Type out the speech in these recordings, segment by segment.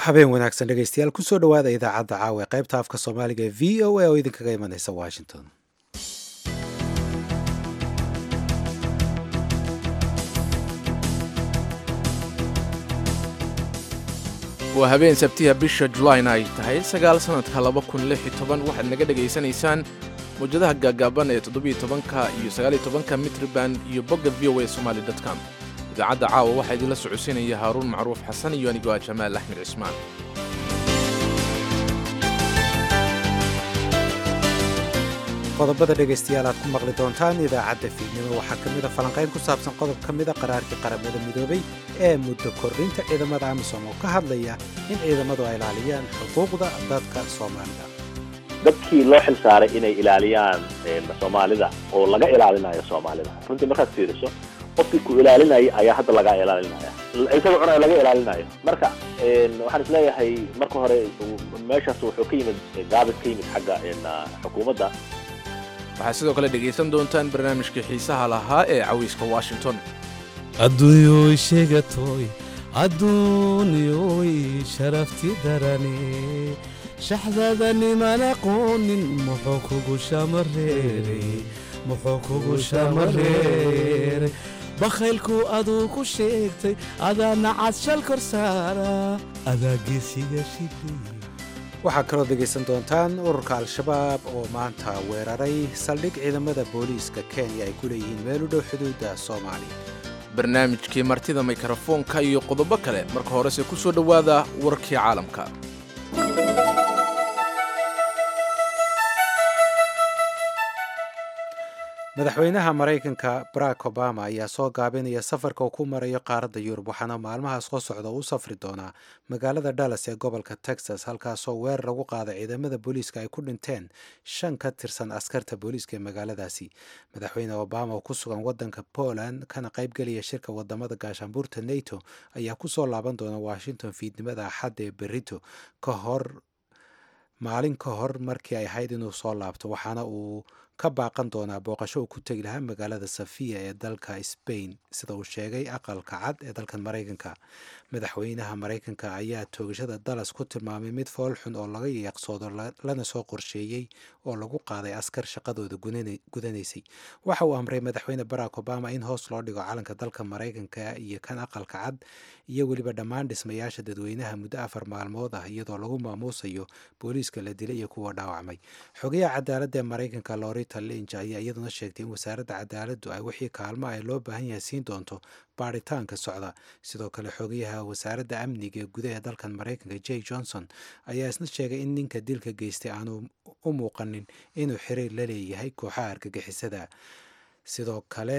habeen wanaagsan dhegeystayaal kusoo dhowaada idaacadda caawa ee qaybta afka soomaaliga ee v o a oo idinkaga imanaysa washington waa habeen sabtiha bisha julayn ay tahay sagaal sannadka laba kun lix iyo toban waxaad naga dhegaysanaysaan mawjadaha gaagaaban ee toddobiyo tobanka iyo sagaaliyo tobanka mitriband iyo bogga v o a somali com idaacadda caawa waxaa idinla socodsiinaya haaruun macruuf xasan iyo anigoo ah jamaal axmed cismaan qodobada dhegaystayaal aad ku maqli doontaan idaacadda fiidnimo waxaa ka mid a falanqayn ku saabsan qodob ka mida qaraarkii qaramada midoobay ee muddo kordhinta ciidamada amisom oo ka hadlaya in ciidamadu ay ilaaliyaan xuquuqda dadka soomaalida dadkii loo xil saaray inay ilaaliyaan soomaalida oo laga ilaalinayo soomaalida runtii markaad fiiriso qofkii ku ilaalinaya ayaa hadda laga ilaalinaya isaga cunaya laga ilaalinayo marka waxaan isleeyahay marka hore meeshaas wuxuu ka yimid gaabis ka yimid xagga xukuumadda waxaad sidoo kale dhegaysan doontaan barnaamijkii xiisaha lahaa ee cawiiska washington adduunyoy sheegatoy adduunyoy sharafti darane shaxdada niman aqoonin muxuu kugu shamareeray muxuu kugu shamareeray bakhaylku aduu ku sheegtay adaa nacad shal kor saara adaa geesiga shidhay waxaa kaloo dhegaysan doontaan ururka al-shabaab oo maanta weeraray saldhig ciidamada booliiska kenya ay ku leeyihiin meel u dhow xuduudda soomaaliya barnaamijkii martida mikrofoonka iyo qodobo kale marka horese ku soo dhowaada warkii caalamka madaxweynaha maraykanka barack obama ayaa soo gaabinaya safarka uu ku marayo qaaradda yurub waxaana maalmahaas soo socda u safri doonaa magaalada dallas ee gobolka texas halkaasoo weerar lagu qaaday ciidamada booliiska ay ku dhinteen shan ka tirsan askarta booliiska ee magaaladaasi madaxweyne obama oo ku sugan wadanka poland kana qaybgelaya shirka wadamada gaashaanbuurta nato ayaa kusoo laaban doona washington fiidnimada axadda ee berito ka hor maalin ka hor markii ay ahayd inuu soo laabto waxaana uu ka baaqan doonaa booqasho uu ku tegi lahaa magaalada safiya ee dalka sbain sida uu sheegay aqalka cad ee dalkan maraykanka madaxweynaha maraykanka ayaa toogashada dallas ku tilmaamay mid foolxun oo laga yeeqsoodo lana soo qorsheeyey oo lagu qaaday askar shaqadooda gudanaysay waxa uu amray madaxweyne barack obama in hoos loo dhigo calanka dalka maraykanka iyo kan aqalka cad iyo weliba dhammaan dhismayaasha dadweynaha muddo afar maalmood ah iyadoo lagu maamuusayo booliiska la dilay iyo kuwa dhaawacmay xogayaha cadaaladda ee maraykanka lorita linch ayaa iyaduna sheegtay in wasaaradda cadaaladdu ay wixii kaalmo ay loo baahan yahay siin doonto baaritaanka socda sidoo kale xogayaha wasaaradda amniga ee gudaha dalkan maraykanka j johnson ayaa isna sheegay in ninka dilka geystay aanu u muuqanin inuu xiriir la leeyahay kooxaha argagixisada sidoo kale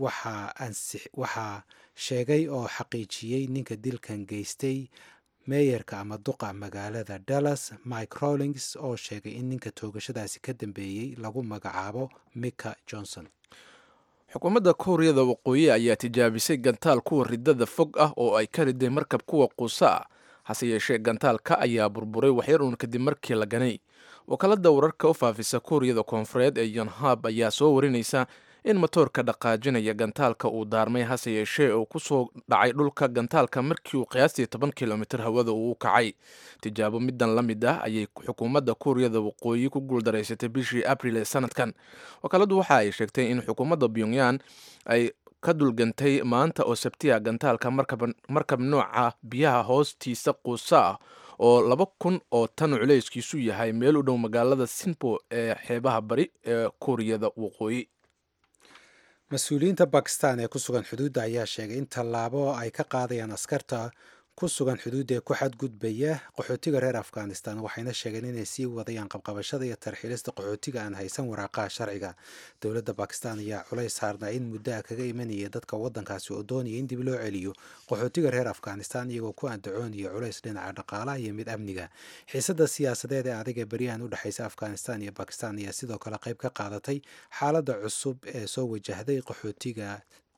waxaa sheegay oo xaqiijiyey ninka dilkan geystay meeyarka ama duqa magaalada dallas mike rollings oo sheegay in ninka toogashadaasi ka dambeeyey lagu magacaabo mika johnson xukuumadda kuuriyada waqooyi ayaa tijaabisay gantaal kuwa ridada fog ah oo ay ka riday markab kuwa quusa ah hase yeeshee gantaalka ayaa burburay waxyar uun kadib markii la ganay wakaalada wararka u faafisa kuuriyada koonfureed ee yonhab ayaa soo warinaysa in matoorka dhaqaajinaya gantaalka uu daarmay hase yeeshee uu ku soo dhacay dhulka gantaalka markii uu qiyaastii toban kilomitir hawada uu u kacay tijaabo midan la mid ah ayay xukuumadda kuuriyada waqooyi ku guuldaraysatay bishii abril ee sanadkan wakaaladu waxa ay sheegtay in xukuumadda pyongyan ay ka dulgantay maanta oo sabtiya gantaalka markab nooca biyaha hoostiisa quusa ah oo laba kun oo tan culayskiisu yahay meel u dhow magaalada sinpo ee xeebaha bari ee kuuriyada waqooyi mas-uuliyiinta bakistan ee ku sugan xuduudda ayaa sheegay in tallaabo ay ka qaadayaan askarta ku sugan xuduudda ee ku xadgudbaya qaxootiga reer afghanistan waxayna sheegeen inay sii wadayaan qabqabashada iyo tarxiilista qaxootiga aan haysan waraaqaha sharciga dowladda bakistan ayaa culays saarnaa in muddo a kaga imanaya dadka waddankaasi oo doonaya in dib loo celiyo qaxootiga reer afghanistan iyagoo ku andacoonaya culays dhinaca dhaqaalaha iyo mid amniga xiisada siyaasadeed ee adag ee beryahan u dhexaysa afghanistan iyo bakistan ayaa sidoo kale qayb ka qaadatay xaaladda cusub ee soo wajahday qaxootiga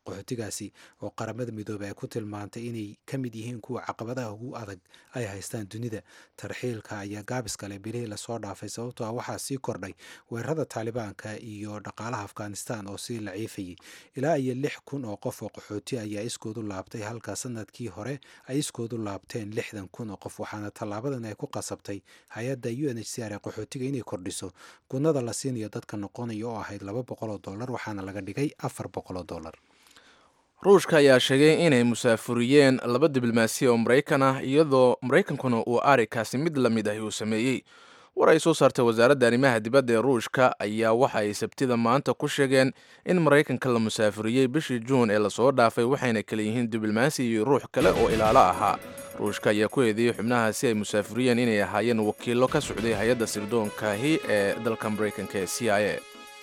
qaxootigaasi oo qaramada midoobey ay ku tilmaantay inay ka mid yihiin kuwa caqabadaha ugu adag ay haystaan dunida tarxiilka ayaa gaabis kale bilihii lasoo dhaafay sababtoo ah waxaa sii kordhay weerarada taalibaanka iyo dhaqaalaha afghanistan oo sii laciifayay ilaa iyo lix kun oo qof oo qaxooti ayaa iskoodu laabtay halka sanadkii hore ay iskoodu laabteen lixdan kun oo qof waxaana tallaabadan ay ku qasabtay hay-adda u n h c r ee qaxootiga inay kordhiso gunada la siinayo dadka noqonaya oo ahayd laba boqol oo dollar waxaana laga dhigay afar boqol oo dollar ruushka ayaa sheegay inay musaafuriyeen laba diblomaasiya oo maraykan ah iyadoo maraykankuna uu arikaasi mid la mid ahi uu sameeyey war ay soo saartay wasaaradda arrimaha dibadda ee ruushka ayaa waxa ay sabtida maanta ku sheegeen in maraykanka la musaafuriyey bishii juun ee lasoo dhaafay waxayna kala yihiin diblomaasi iyo ruux kale oo ilaalo ahaa ruushka ayaa ku eedeeyey xubnahaasi ay musaafuriyeen inay ahaayeen wakiillo ka socday hay-adda sirdoonkaahi ee dalka maraykanka ee c i a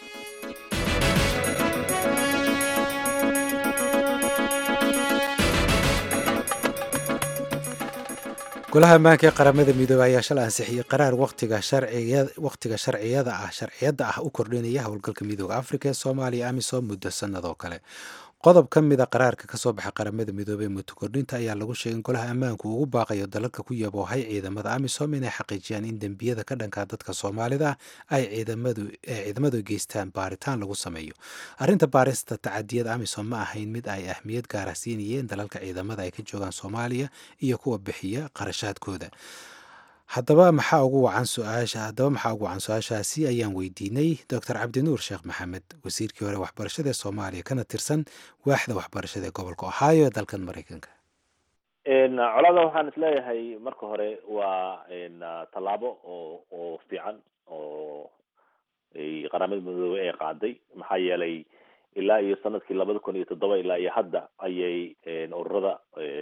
golaha ammaanka ee qaramada midoobey ayaa shalay ansixiyey qaraar waqtiga waqtiga sharciyada ah sharciyadda ah u kordhinaya howlgalka midooda afrika ee soomaaliya amisom muddo sanad oo kale qodob ka mida qaraarka kasoo baxa qaramada midoobey muddo kordhinta ayaa lagu sheegay in golaha ammaanku ugu baaqayo dalalka ku yaboohay ciidamada amisom inay xaqiijiyaan in dembiyada ka dhanka dadka soomaalida ay ciidamadu geystaan baaritaan lagu sameeyo arrinta baarista tacadiyada amisom ma ahayn mid ay ahmiyad gaara siinayeen dalalka ciidamada ay ka joogaan soomaaliya iyo kuwa bixiya qarashaadkooda haddaba maxaa ugu wacan su-aasha haddaba maxaa ugu wacan su-aashaasi ayaan weydiinay doctor cabdinuur sheekh maxamed wasiirkii hore waxbarashada ee soomaaliya kana tirsan waaxda waxbarashada ee gobolka ohio ee dalkan maraykanka colada waxaan isleeyahay marka hore waa tallaabo oo oo fiican oo qaramada midoobey ay qaaday maxaa yeelay ilaa iyo sanadkii labada kun iyo toddoba ilaa iyo hadda ayay ururada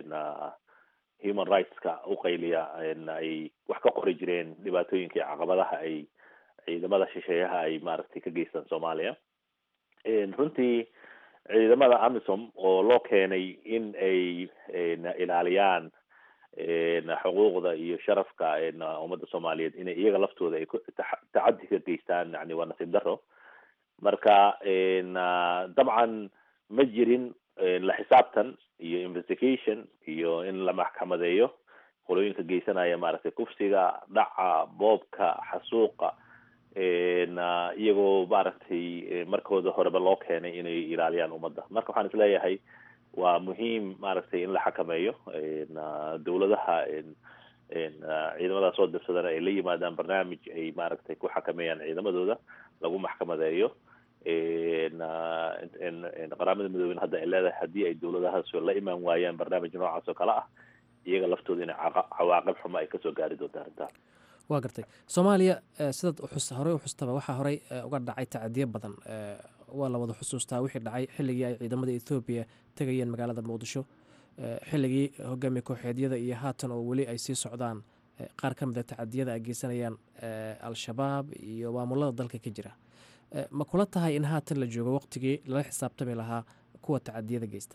human rightska u qayliya ay wax ka qori jireen dhibaatooyinka iyo caqabadaha ay ciidamada shisheeyaha ay maaragtay ka geystaan soomaaliya runtii ciidamada amisom oo loo keenay in ay ilaaliyaan xuquuqda iyo sharafka ummadda soomaaliyeed inay iyaga laftooda ay tacadi ka geystaan yani waa nasiib daro marka dabcan ma jirin la xisaabtan iyo investigation iyo in la maxkamadeeyo qolooyinka geysanaya maaragtay kufsiga dhaca boobka xasuuqa iyagoo maaragtay markooda horeba loo keenay inay ilaaliyaan ummadda marka waxaan isleeyahay waa muhiim maaragtay in la xakameeyo dawladaha ciidamadaas soo dirsadana ay la yimaadaan barnaamij ay maaragtay ku xakameeyaan ciidamadooda lagu maxkamadeeyo qaramada midoobey hadda ay leedahay haddii ay dawladahaas la imaan waayaan barnaamij noocaas oo kale ah iyaga laftooda inay cawaaqib xumo ay kasoo gaari doonto arrintaas waa gartay soomaaliya sidaad uxus horey uxustaba waxaa horey uga dhacay tacadiyo badan waa la wada xusuustaa wixii dhacay xilligii ay ciidamada ethoobiya tegayeen magaalada muqdisho xilligii hogaamiye kooxeedyada iyo haatan oo weli ay sii socdaan qaar ka mida tacadiyada ay geysanayaan al-shabaab iyo maamulada dalka ka jira ma kula tahay in haatan la joogo waqtigii lala xisaabtami lahaa kuwa tacadiyada geysta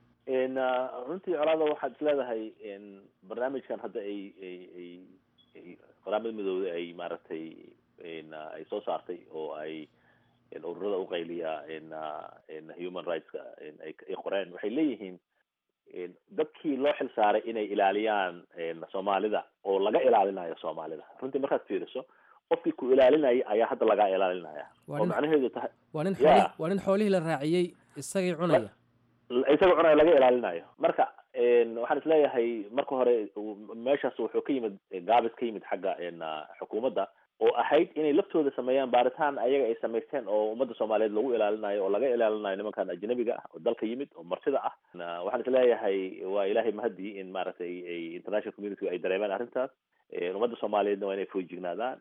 runtii colaada waxaad isleedahay barnaamijkan hadda ay ay ay qaramada midoobey ay maaragtay ay soo saartay oo ay ururada uqayliya human rightska ay qoreen waxay leeyihiin dadkii loo xil saaray inay ilaaliyaan soomaalida oo laga ilaalinayo soomaalida runtii markaad fiiriso qofkii ku ilaalinaya ayaa hadda lagaa ilaalinaya oo macnaheedu tahay waa nin xoolih waa nin xoolihii la raaciyey isagii cunaya isaga cunaya laga ilaalinayo marka waxaan isleeyahay marka hore meeshaas wuxuu ka yimid gaabis ka yimid xagga xukuumadda oo ahayd inay laftooda sameeyaan baaritaan ayaga ay samaysteen oo ummadda soomaaliyeed lagu ilaalinayo oo laga ilaalinayo nimankan ajnabiga ah oo dalka yimid oo martida ah waxaan isleeyahay waa ilaahay mahadii in maaragtay ay international community ay dareemaan arrintaas ummadda soomaaliyeedna waa inay foojignaadaan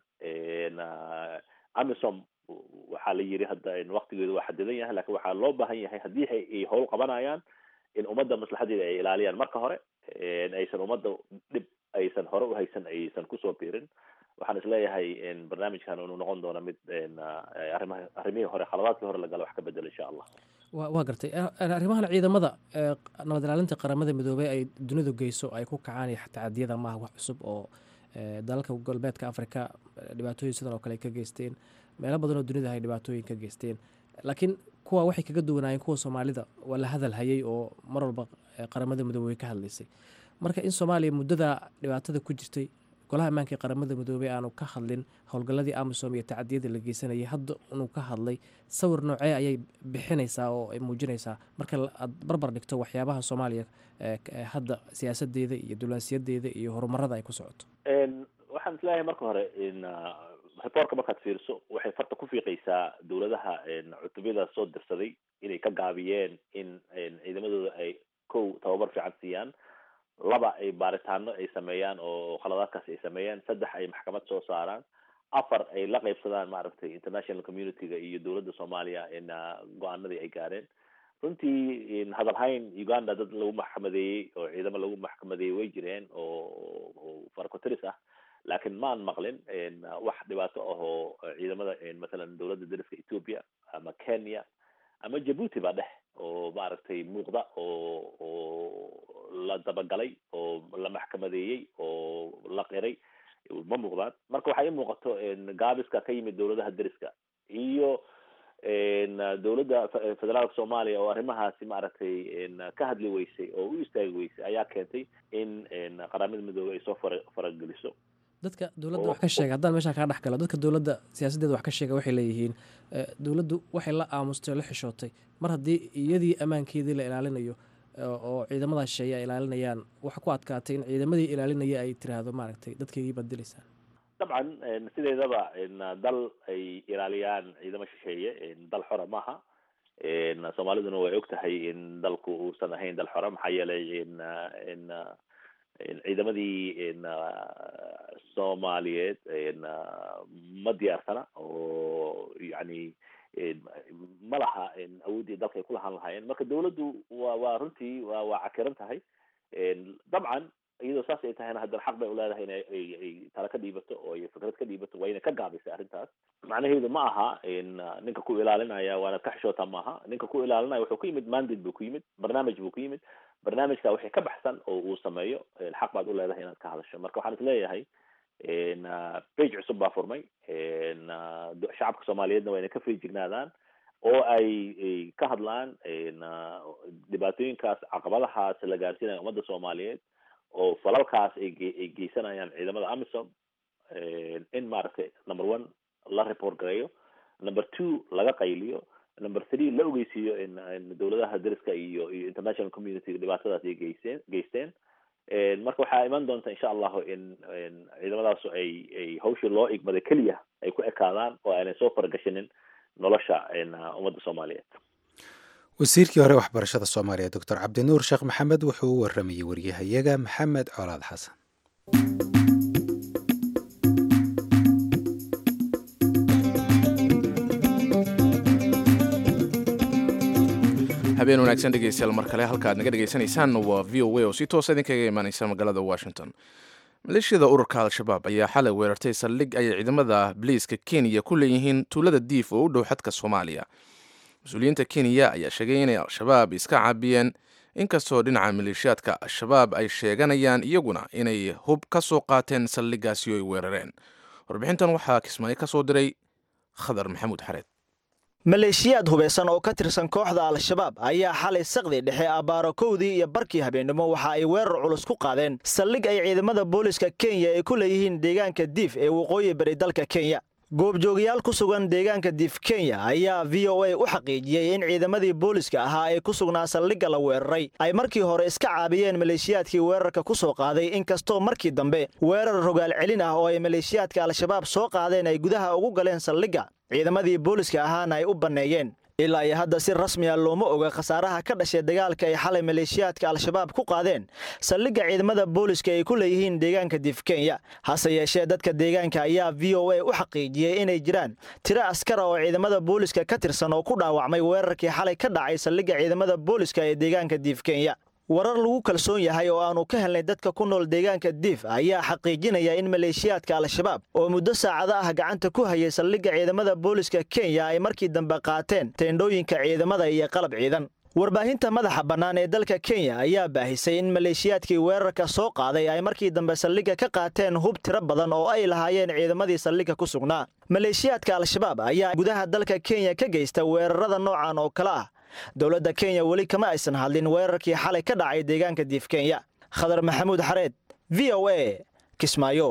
amisom waxaa la yiri hadda waktigeedu waa xadidan yahay lakin waxaa loo baahan yahay haddii ay howl qabanayaan in ummadda maslaxadeeda ay ilaaliyaan marka hore aysan ummadda dhib aysan hore uhaysan aysan kusoo biirin waxaan isleeyahay barnaamijkan inuu noqon doono mid arrimaha arrimihii hore khaladaadkii hore lagala wax ka bedelo insha allah wa waa gartay arrimahan ciidamada nabad ilaalinta qaramada midoobey ay dunidu geyso ay ku kacaan iyo tacadiyada maaha wax cusub oo dalalka galbeedka africa dhibaatooyin sidan oo kale ay ka geysteen meelo badan oo dunida ay dhibaatooyin ka geysteen laakiin kuwa waxay kaga duwanaayeen kuwa soomaalida waa la hadal hayay oo mar walba qaramada midoobey ka hadlaysay marka in soomaaliya muddada dhibaatada ku jirtay golaha ammaanka ee qaramada midoobey aanu ka hadlin howlgalladii amisom iyo tacadiyada la geysanayay hadda inuu ka hadlay sawir noocee ayay bixinaysaa oo ay muujinaysaa marka aad barbar dhigto waxyaabaha soomaaliya hadda siyaasadeeda iyo dulaasiyadeeda iyo horumarada ay ku socoto waxaan isleeyahay marka hore reportka markaad fiiriso waxay farta ku fiiqaysaa dowladaha cutubyada soo dirsaday inay ka gaabiyeen in ciidamadooda ay kow tababar fiican siiyaan laba ay baaritaano ay sameeyaan oo khaladaadkaasi ay sameeyaan saddex ay maxkamad soo saaraan afar ay la qaybsadaan maaragtay international community-ga iyo dowladda soomaaliya go-aanadii ay gaareen runtii hadalhayn uganda dad lagu maxkamadeeyey oo ciidamo lagu maxkamadeeyey way jireen oo farakotiris ah laakiin maan maqlin wax dhibaato ah oo ciidamada mathalan dowladda dariska ethiopia ama kenya ama jabuuti ba dheh oo maaragtay muuqda oo oo la dabagalay oo la maxkamadeeyey oo la qiray ma muuqdaan marka waxaa ii muuqato gaabiska ka yimid dowladaha deriska iyo dowladda federaalka soomaaliya oo arrimahaasi maaragtay ka hadli weysay oo u istaagi weysay ayaa keentay in qaramada midoobey ay soo fara farageliso dadka dowladda wax ka sheega haddaan meeshaa kaa dhex galo dadka dowladda siyaasaddeeda wax ka sheega waxay leeyihiin dowladdu waxay la aamustay oo la xishootay mar haddii iyadii ammaankeedii la ilaalinayo oo ciidamadaas shisheeye ay ilaalinayaan waxa ku adkaatay in ciidamadii ilaalinaya ay tiraahdo maaragtay dadkeygii baad dilaysaan dabcan sideedaba dal ay ilaaliyaan ciidamo shisheeye dal xora maaha soomaaliduna way og tahay in dalku uusan ahayn dal xora maxaa yeelay ciidamadii soomaaliyeed ma diyaarsana oo yani ma laha awooddii dalka ay ku lahaan lahaayeen marka dawladdu wa waa runtii wa waa cakiran tahay dabcan iyadoo saas ay tahayna haddana xaq bay uleedahay in ay tala ka dhiibato oo ay fikrad ka dhiibato waa inay ka gaabisay arrintaas macnaheedu ma aha ninka ku ilaalinaya waanaad ka xishootaa maaha ninka ku ilaalinaya wuxuu ku yimid mandate buu ku yimid barnaamij buu ku yimid barnaamijka wixii ka baxsan oo uu sameeyo xaq baad uleedahay inaad ka hadasho marka waxaan isleeyahay bage cusub baa furmay shacabka soomaaliyeedna waa inay ka feejignaadaan oo ay ka hadlaan dhibaatooyinkaas caqabadahaas la gaarsiinaya ummadda soomaaliyeed oo falalkaas ay ay geysanayaan ciidamada amisom in maaragtay number one la report gareeyo number two laga qayliyo number three la ogeysiiyo dowladaha dariska iyo iyo international community dhibaatadaas ay geysteen geysteen marka waxaa iman doonta insha allahu in ciidamadaasu ay ay hawshii loo igmaday keliya ay ku ekaadaan oo aanay soo faragashinin nolosha ummadda soomaaliyeed wasiirkii hore waxbarashada soomaaliya doctor cabdinuur sheekh maxamed wuxuu u waramayey waryahayaga maxamed colaad xasan habeen wanaagsan dhegeystayaal mar kale halka aad naga dhegeysanaysaan waa v o a oo si toosa idinkaga imaaneysa magaalada washington maleeshiyada ururka al-shabaab ayaa xalay weerartay saldhig ay ciidamada biliiska kenya ku leeyihiin tuulada diif oo u dhow xadka soomaaliya mas-uuliyiinta kenya ayaa sheegay inay al-shabaab iska caabiyeen inkastoo dhinaca maleeshiyaadka al-shabaab ay sheeganayaan iyaguna inay hub ka soo qaateen saldhigaasi oo ay weerareen warbixintan waxaa kismaayo ka soo diray khadar maxamuud xareed maleeshiyaad hubeysan oo ka tirsan kooxda al-shabaab ayaa xalay saqdi dhexe abbaaro kowdii iyo barkii habeennimo waxa ay weerar culus ku qaadeen saldhig ay ciidamada booliska kenya ay ku leeyihiin deegaanka diif ee waqooyi bari dalka kenya goobjoogayaal ku sugan deegaanka diif kenya ayaa v o a u xaqiijiyey in ciidamadii booliska ahaa ee ku sugnaa saldhigga la weeraray ay markii hore iska caabiyeen maleeshiyaadkii weerarka ku soo qaaday inkastoo markii dambe weerar rogaal celin ah oo ay maleeshiyaadka al-shabaab soo qaadeen ay gudaha ugu galeen saldhigga ciidamadii booliska ahaana ay u banneeyeen ilaa iyo hadda si rasmiya looma oga khasaaraha ka dhashay dagaalka ay xalay maleeshiyaadka al-shabaab ku qaadeen saldhigga ciidamada booliska ay ku leeyihiin deegaanka diif kenya hase yeeshee dadka deegaanka ayaa v o a u xaqiijiyey inay jiraan tiro askara oo ciidamada booliska ka tirsan oo ku dhaawacmay weerarkii xalay ka dhacay saldhigga ciidamada booliska ee deegaanka diif kenya warar lagu kalsoon yahay oo aanu ka helnay dadka ku nool deegaanka diif ayaa xaqiijinaya in maleeshiyaadka al-shabaab oo muddo saacado ah gacanta ku hayay saldhigga ciidamada booliska kenya ay markii dambe qaateen teendhooyinka ciidamada iyo qalab ciidan warbaahinta madaxa bannaan ee dalka kenya ayaa baahisay in maleeshiyaadkii weerarka soo qaaday ay markii dambe saldhigga ka qaateen hub tiro badan oo ay lahaayeen ciidamadii saldhigga ku sugnaa maleeshiyaadka al-shabaab ayaa gudaha dalka kenya ka geysta weerarada noocan oo kale ah dowladda kenya weli kama aysan hadlin weerarkii xalay ka dhacay deegaanka diif kenya khadar maxamuud xareed v o a kismaayo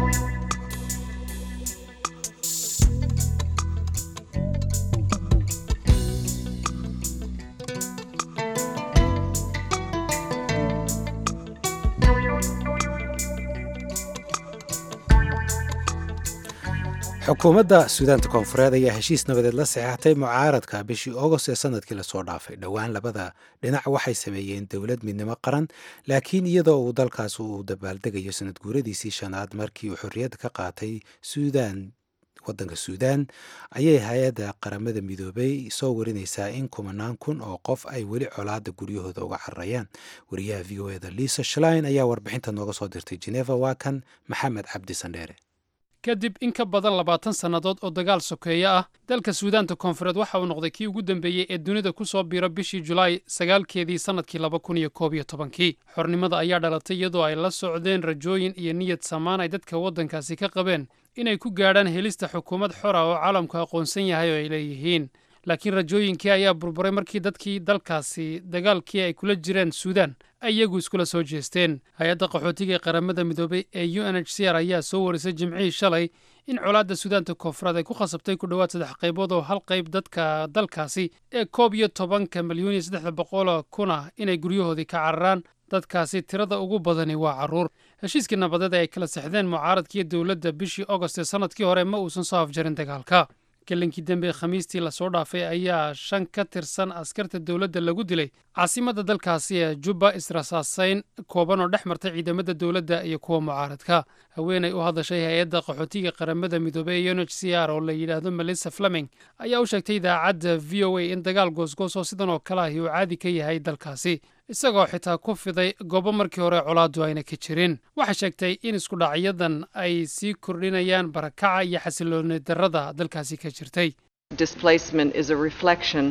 xukuumadda suudaanta koonfureed ayaa heshiis nabadeed la saxeexatay mucaaradka bishii ogost ee sanadkii lasoo dhaafay dhowaan labada dhinac waxay sameeyeen dowlad midnimo qaran laakiin iyadoo uu dalkaas uu dabaaldegayo sanad guuradiisii shanaad markii uu xorriyadda ka qaatay suudaan waddanka suudaan ayay hay-adda qaramada midoobay soo warinaysaa in kumanaan kun oo qof ay weli colaada guryahooda uga cararayaan wariyaha v o eda liisa shlein ayaa warbixinta nooga soo dirtay geneva waa kan maxamed cabdi sandheere kadib in ka badan labaatan sannadood oo dagaal sokeeye ah dalka suudaanta koonfureed waxa uu noqday kii ugu dambeeyey ee dunida ku soo biiro bishii julaay sagaalkeedii sannadkii laba kun iyo koob iyo tobankii xornimada ayaa dhalatay iyadoo ay la socdeen rajooyin iyo niyad samaan ay dadka waddankaasi ka qabeen inay ku gaadhaan helista xukuumad xor ah oo caalamku aqoonsan yahay oo ay leeyihiin laakiin rajooyinkii ayaa burburay markii dadkii dalkaasi dagaalkii ay kula jireen suudaan ay iyagu iskula soo jeesteen hay-adda qaxootiga ee qaramada midoobay ee u n h c r ayaa soo warisay jimcihii shalay in colaadda suudaanta koonfureed ay ku khasabtay ku dhowaad saddex qaybood oo hal qayb dadka dalkaasi ee koob iyo tobanka milyuun iyo saddexda boqoloo kun ah inay guryahoodii ka cararaan dadkaasi tirada ugu badani waa carruur heshiiskii nabadeed ee ay kala sexdeen mucaaradkiiyo dowladda bishii ogost ee sannadkii hore ma uusan soo afjarin dagaalka gelinkii dambe ee khamiistii lasoo dhaafay ayaa shan ka tirsan askarta dowladda lagu dilay caasimadda dalkaasi ee jubba israsaasayn kooban oo dhex martay ciidamada dowladda iyo kuwa mucaaradka haweenay u hadashay hay-adda qaxootiga qaramada midoobey ee u n h c r oo la yidhaahdo melissa fleming ayaa u sheegtay idaacadda v o a in dagaal goosgoos oo sidan oo kale ahi uu caadi ka yahay dalkaasi isagoo xitaa ku fiday goobo markii hore colaaddu ayna ka jirin waxay sheegtay in iskudhacyadan ay sii kordhinayaan barakaca iyo xasilooni darrada dalkaasi ka jirtay displacement is a reflection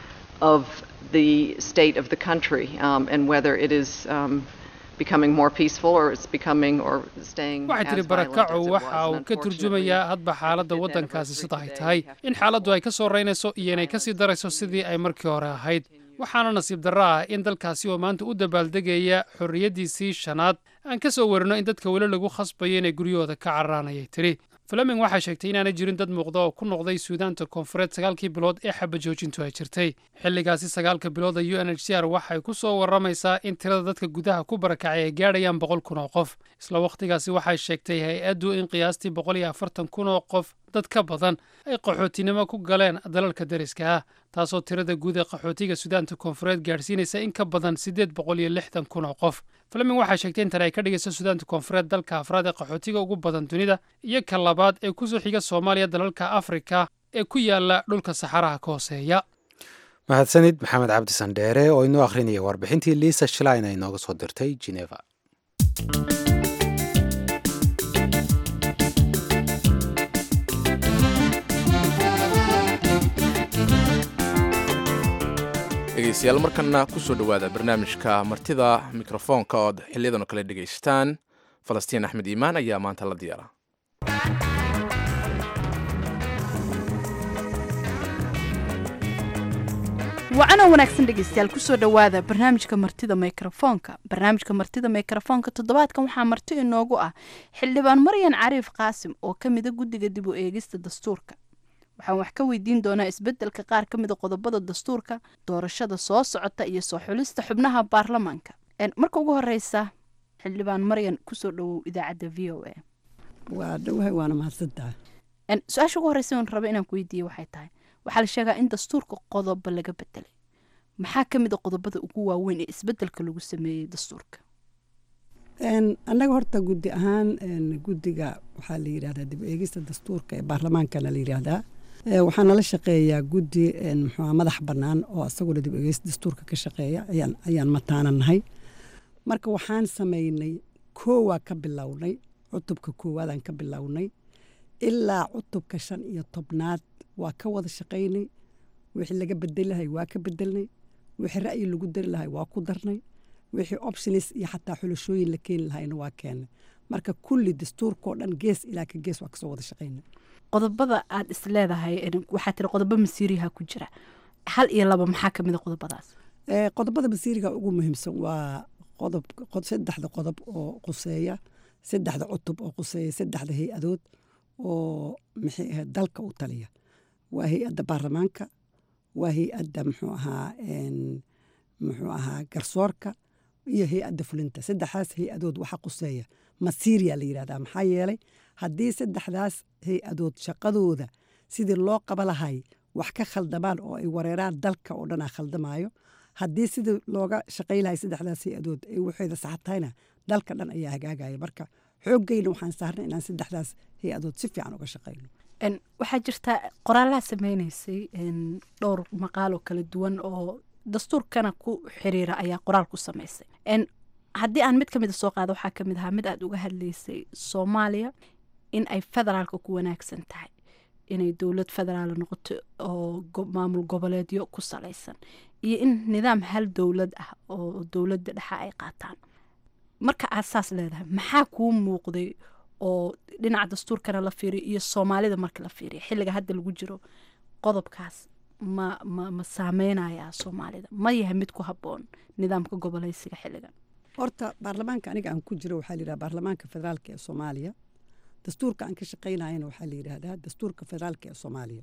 of the state of the country um, and whether it is um, becoming more peaceful or it's becoming or staying waxay tiri barakacu waxa uu ka turjumayaa hadba xaaladda waddankaasi sida ay tahay in xaaladdu ay ka soo reynayso iyo inay ka sii darayso sidii ay markii hore ahayd waxaana nasiib darro ah in dalkaasi oo maanta u dabaaldegaya xorriyaddiisii shanaad aan ka soo warino in dadka weli lagu khasbayo inay guryahooda ka cararaan ayay tidhi fleming waxay sheegtay inaanay jirin dad muuqda oo ku noqday suudaanta koonfureed sagaalkii bilood ee xabajoojintu ay jirtay xilligaasi sagaalka bilooda u n h c r waxay ku soo warramaysaa in tirada dadka gudaha ku barakacay ay gaadhayaan boqol kun oo qof isla wakhtigaasi waxay sheegtay hay-addu in qiyaastii boqol iyo afartan kun oo qof dad ka badan ay qaxootinimo ku galeen dalalka deriska ah taasoo tirada guud ee qaxootiga suudaanta koonfureed gaadhsiinaysa in ka badan siddeed boqol iyo lixdan kun oo qof fleming waxay sheegtay in tani ay ka dhigayso suudaanta koonfureed dalka afraad ee qaxootiga ugu badan dunida iyo ka labaad ee kusoo xiga soomaaliya dalalka afrika ee ku yaala dhulka saxaraha ka hooseeya mahadsanid maxamed cabdi sandheere oo inoo akhrinaya warbixintii liisa shlein ay nooga soo dirtay geneva dhegeystayaal markana kusoo dhowaada barnaamijka martida mikrofoonka ood xiliyadan oo kale dhegaystaan falastiin axmed iimaan ayaa maanta la diyaara wacanoo wanaagsan dhegeystayaal kusoo dhowaada barnaamijka martida mikrofoonka barnaamijka martida mikrofoonka toddobaadkan waxaa marti inoogu ah xildhibaan maryan cariif qaasim oo ka mida guddiga dib u eegista dastuurka waxaan wax ka weydiin doonaa isbeddelka qaar ka mida qodobada dastuurka doorashada soo socota iyo soo xulista xubnaha baarlamaanka marka ugu horeysa xildhibaan maryan kusoo dhowow idaacadda v o a waa dhowahay waana mahadsantaha su-aasha ugu horeysa on raba inaan ku weydiiye waxay tahay waxaa la sheegaa in dastuurka qodobo laga bedelay maxaa ka mid a qodobada ugu waaweyn ee isbedelka lagu sameeyey dastuurka annaga horta guddi ahaan guddiga waxaa la yidhahdaa dib eegista dastuurka ee baarlamaankana la yidhaahdaa waxaa nala shaqeeyaa guddi muxua madax bannaan oo isaguna dib eegista dastuurka ka shaqeeya ayaan ayaan mataana nahay marka waxaan sameynay koowaa ka bilownay cutubka koowaadaan ka bilownay ilaa cutubka shan iyo tobnaad waa ka wada shaqaynay wixii laga bedelahay waa ka bedelnay wixii ra'yi lagu dari lahay waa ku darnay wixii optionis iyo xataa xulashooyin la keeni lahayna waa keennay marka kulli dastuurkao dhan gees ilaa ka gees waa kasoo wada shaqayna qodobada aad is leedahay waxaa tiri qodobo masiiriha ku jira hal iyo laba maxaa ka mid a qodobadaas qodobada masiiriga ugu muhiimsan waa qodob saddexda qodob oo quseeya saddexda cutub oo quseeya saddexda hay-adood oo maxay ahayd dalka u taliya waa hay-adda baarlamaanka waa hay-adda muxuu ahaa muxuu ahaa garsoorka iyo hay-adda fulinta saddexdaas hay-adood waxa quseeya masiiriya la yidhahdaa maxaa yeelay haddii saddexdaas hay-adood shaqadooda sidii loo qaba lahay wax ka khaldamaan oo ay wareeraan dalka oo dhanaa khaldamaayo haddii sidii looga shaqay lahay saddexdaas hay-adood ay waxeeda saxatahayna dalka dhan ayaa hagaagaya marka xooggeyna waxaan saarnay inaan saddexdaas hay-adood si fiican uga shaqayno waxaa jirta qoraalaha sameynaysay dhowr maqaaloo kala duwan oo dastuurkana ku xiriira ayaa qoraal ku samaysay haddii aan mid ka mida soo qaado waxaa kamid ahaa mid aad uga hadlaysay soomaaliya in ay federaalka ku wanaagsan tahay inay dowlad federaal noqoto oo maamul goboleedyo ku salaysan iyo in nidaam hal dowlad ah oo dowladda dhexa ay qaataan marka aad saas leedahay maxaa kuu muuqday oo dhinaca dastuurkana la fiiriyo iyo soomaalida marka la fiiriyo xilliga hadda lagu jiro qodobkaas ma ma ma saameynayaa soomaalida ma yahay mid ku habboon nidaamka goboleysiga xilligan horta baarlamaanka aniga aan ku jiro waxaa layidhaha baarlamaanka federaalka ee soomaaliya dastuurka aan ka shaqaynayana waxaa la yidhaahdaa dastuurka federaalka ee soomaaliya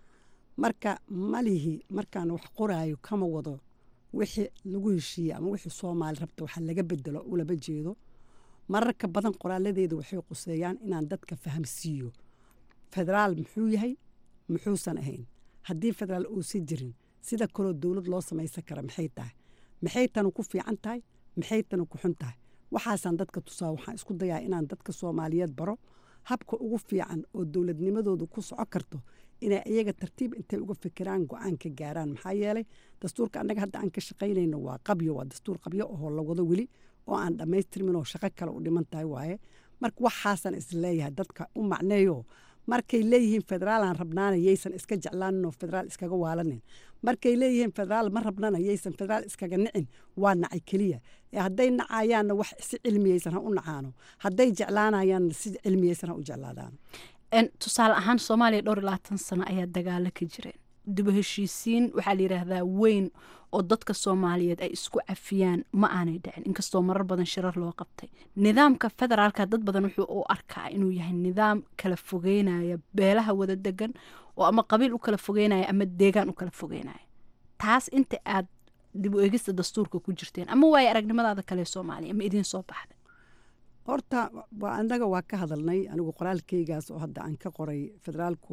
marka malihi markaan wax qoraayo kama wado wixii lagu heshiiye ama wixii soomaali rabta waxa laga bedelo ulama jeedo mararka badan qoraaladeeda waxay quseeyaan inaan dadka fahamsiiyo federaal muxuu yahay muxuusan ahayn haddii federaal uusan jirin sida kaloo dowlad loo samaysan kara maxay tahay maxay tanu ku fiican tahay maxay tanu ku xun tahay waxaasaan dadka tusaa waxaan isku dayaa inaan dadka soomaaliyeed baro habka ugu fiican oo dowladnimadoodu ku soco karto inay iyaga tartiib intay uga fikiraan go-aan ka gaaraan maxaa yeelay dastuurka annaga hadda aan ka shaqaynayno waa qabyo waa dastuur qabyo oo la wado weli oo aan dhammaystirmin oo shaqo kale u dhiman tahay waaye marka waxaasaan isleeyahay dadka u macneeyo markay leeyihiin federaalaan rabnaana yaysan iska jeclaanin oo federaal iskaga waalanin markay leeyihiin federaal ma rabnana yaysan federaal iskaga nicin waa nacay keliya ee hadday nacayaanna wax si cilmiyeysan ha u nacaano hadday jeclaanayaanna si cilmiyeysan ha u jeclaadaano tusaale ahaan soomaaliya dhowr iyo labaatan sano ayaa dagaalo ka jireen dib u heshiisiin waxaa la yidhaahdaa weyn oo dadka soomaaliyeed ay isku cafiyaan ma aanay dhicin inkastoo marar badan shirar loo qabtay nidaamka federaalka dad badan wuxuu u arkaa inuu yahay nidaam kala fogeynaya beelaha wada degan oo ama qabiil u kala fogeynaya ama deegaan u kala fogeynaya taas inta aad dib u eegista dastuurka ku jirteen ama waayo aragnimadaada kale soomaaliya ma idiin soo baxday horta annaga waa ka hadalnay anigu qoraalkeygaas oo hadda aan ka qoray federaalku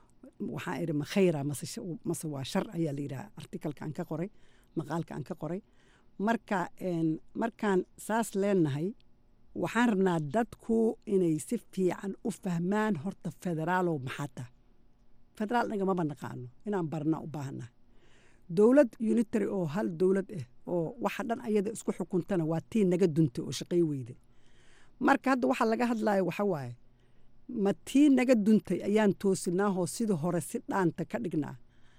waxaa idhi ma khayra mase waa shar ayaa la yidhaha artikalka aan ka qoray maqaalka aan ka qoray marka markaan saas leenahay waxaan rabnaa dadku inay si fiican u fahmaan horta federaalow maxaa taha federaal nagamaba naqaano inaan barnaa u baahannahay dowlad unitary oo hal dowlad ah oo waxa dhan ayada isku xukuntana waa tii naga duntay oo shaqay weyda marka hadda waxaa laga hadlaya waxa waaye ma tii naga duntay ayaan toosinaahoo sidii hore si dhaanta ka dhignaa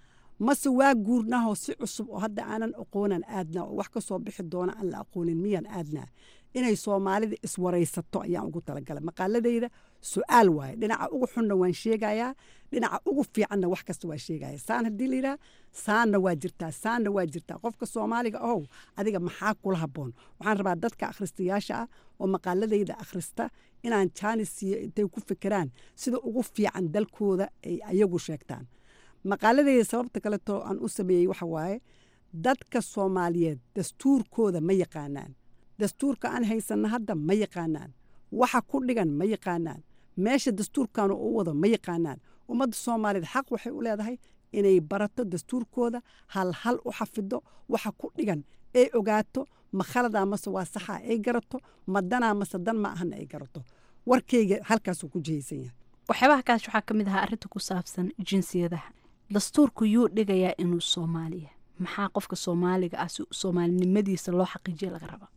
mase waa guurnaahoo si cusub oo hadda aanan aqoonan aadnaa oo wax ka soo bixi doona aan la aqoonin miyaan aadnaa inay soomaalida iswaraysato ayaan ugu talagalay maqaaladayda su-aal waaye dhinaca ugu xunna waan sheegayaa dhinaca ugu fiicanna wax kasta waa sheegaya saan haddii layidhaha saanna waa jirtaa saanna waa jirtaa qofka soomaaliga ahow adiga maxaa kula habboon waxaan rabaa dadka akhristayaasha ah oo maqaaladayda akhrista inaan jaanis siiyo intay ku fikiraan sida ugu fiican dalkooda ay ayagu sheegtaan maqaaladayda sababta kaleto aan u sameeyey waxa waaye dadka soomaaliyeed dastuurkooda ma yaqaanaan dastuurka aan haysanna hadda ma yaqaanaan waxa ku dhigan ma yaqaanaan meesha dastuurkan u wado ma yaqaanaan ummadda soomaaliyeed xaq waxay u leedahay inay barato dastuurkooda hal hal u xafido waxa ku dhigan ay ogaato ma khaladaa mase waa saxaa ay garato ma danaa mase dan ma ahana ay garato warkayga halkaasuu ku jihaysan yahay waxyaabaha kaas waxaa ka mid ahaa arrinta ku saabsan jinsiyadaha dastuurku yuu dhigayaa inuu soomaaliya maxaa qofka soomaaliga ah si soomaalinimadiisa loo xaqiijiya laga rabaa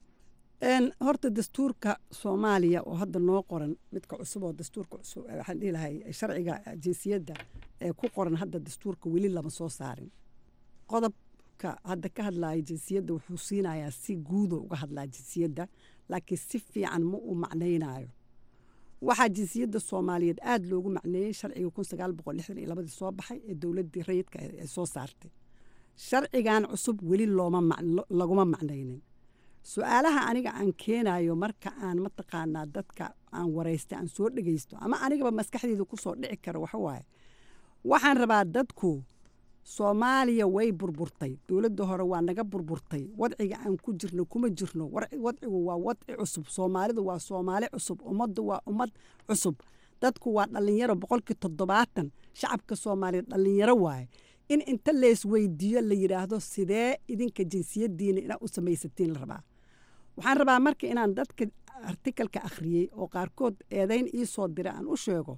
horta dastuurka soomaaliya oo hadda noo qoran midka cusub oo dastuurka cusub waxaan dhihi lahay sharciga jinsiyadda ee ku qoran hadda dastuurka weli lama soo saarin qodob qofka hadda ka hadlaya jinsiyadda wuxuu siinayaa si guudo uga hadlaa jinsiyadda laakiin si fiican ma uu macnaynayo waxaa jinsiyadda soomaaliyeed aada loogu macneeyey sharciga kun sagaal boqol lixdan iyo labadii soo baxay ee dowladdii rayidka ay soo saartay sharcigan cusub weli looma laguma macnaynin su-aalaha aniga aan keenayo marka aan mataqaanaa dadka aan waraystay aan soo dhegaysto ama anigaba maskaxdeeda kusoo dhici kara waxawaaye waxaan rabaa dadku soomaaliya way burburtay dowladda hore waa naga burburtay wadciga aan ku jirno kuma jirno wadcigu waa wadci cusub soomaalidu waa soomaali cusub ummaddu waa ummad cusub dadku waa dhallinyaro boqolkii toddobaatan shacabka soomaaliya dhallinyaro waaye in inta leesweydiiyo la yidhaahdo sidee idinka jinsiyadiina inaa u samaysatiin la rabaa waxaan rabaa marka inaan dadka artikalka akhriyey oo qaarkood eedayn ii soo dira aan u sheego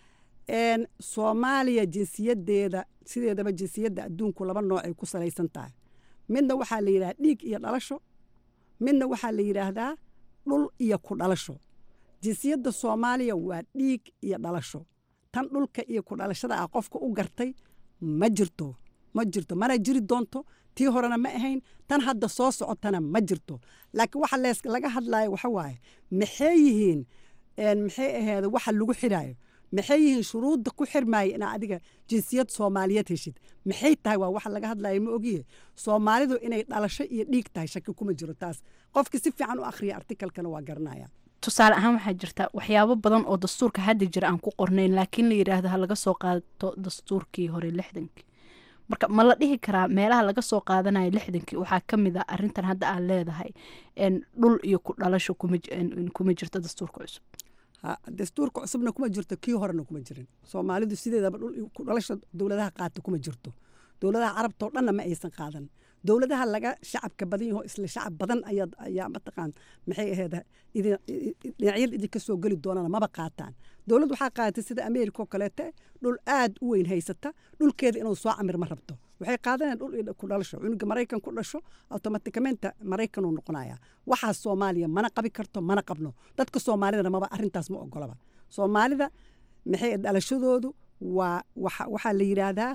soomaaliya jinsiyadeeda sideedaba jinsiyadda adduunku laba noocay ku salaysan tahay midna waxaa la yidhahdaa dhiig iyo dhalasho midna waxaa la yidhaahdaa dhul iyo ku dhalasho jinsiyadda soomaaliya waa dhiig iyo dhalasho tan dhulka iyo ku dhalashada ah qofka u gartay ma jirto ma jirto mana jiri doonto tii horena ma ahayn tan hadda soo socotana ma jirto laakiin waxa lees laga hadlayo waxa waaye maxay yihiin maxay aheed waxa lagu xidhaayo maxay yihiin shuruudda ku xirmaaya inaa adiga jinsiyad soomaaliyeed heshid maxay tahay waa waxa laga hadlayo ma ogiye soomaalidu inay dhalasho iyo dhiig tahay shaki kuma jiro taas qofkii si fiican u akhriya artikalkana waa garanaya tusaale ahaan waxaa jirta waxyaabo badan oo dastuurka hadda jira aan ku qornayn laakiin la yidhaahdo ha laga soo qaato dastuurkii hore lixdankii marka ma la dhihi karaa meelaha laga soo qaadanayo lixdankii waxaa ka mid a arintan hadda aad leedahay dhul iyo ku dhalasho kuma jirto dastuurka cusub dastuurka cusubna kuma jirto kii horena kuma jirin soomaalidu sideedaba dhul ku dhalasha dowladaha qaata kuma jirto dowladaha carabtao dhanna ma aysan qaadan dowladaha laga shacabka badan yaho isla shacab badan ayaa mataqaan maxay ahayd dhinacyada idinka soo geli doonana maba qaataan dowladd waxaa qaadatay sida ameerika oo kaleete dhul aad u weyn haysata dhulkeeda inuu soo camir ma rabto waxay qaadanayaan dhul ku dhalasho cunuga maraykan ku dhasho automaticamenta maraykan uu noqonaya waxaas soomaaliya mana qabi karto mana qabno dadka soomaalidana maba arintaas ma ogolaba soomaalida maxay dhalashadoodu waa waxaa la yidhaahdaa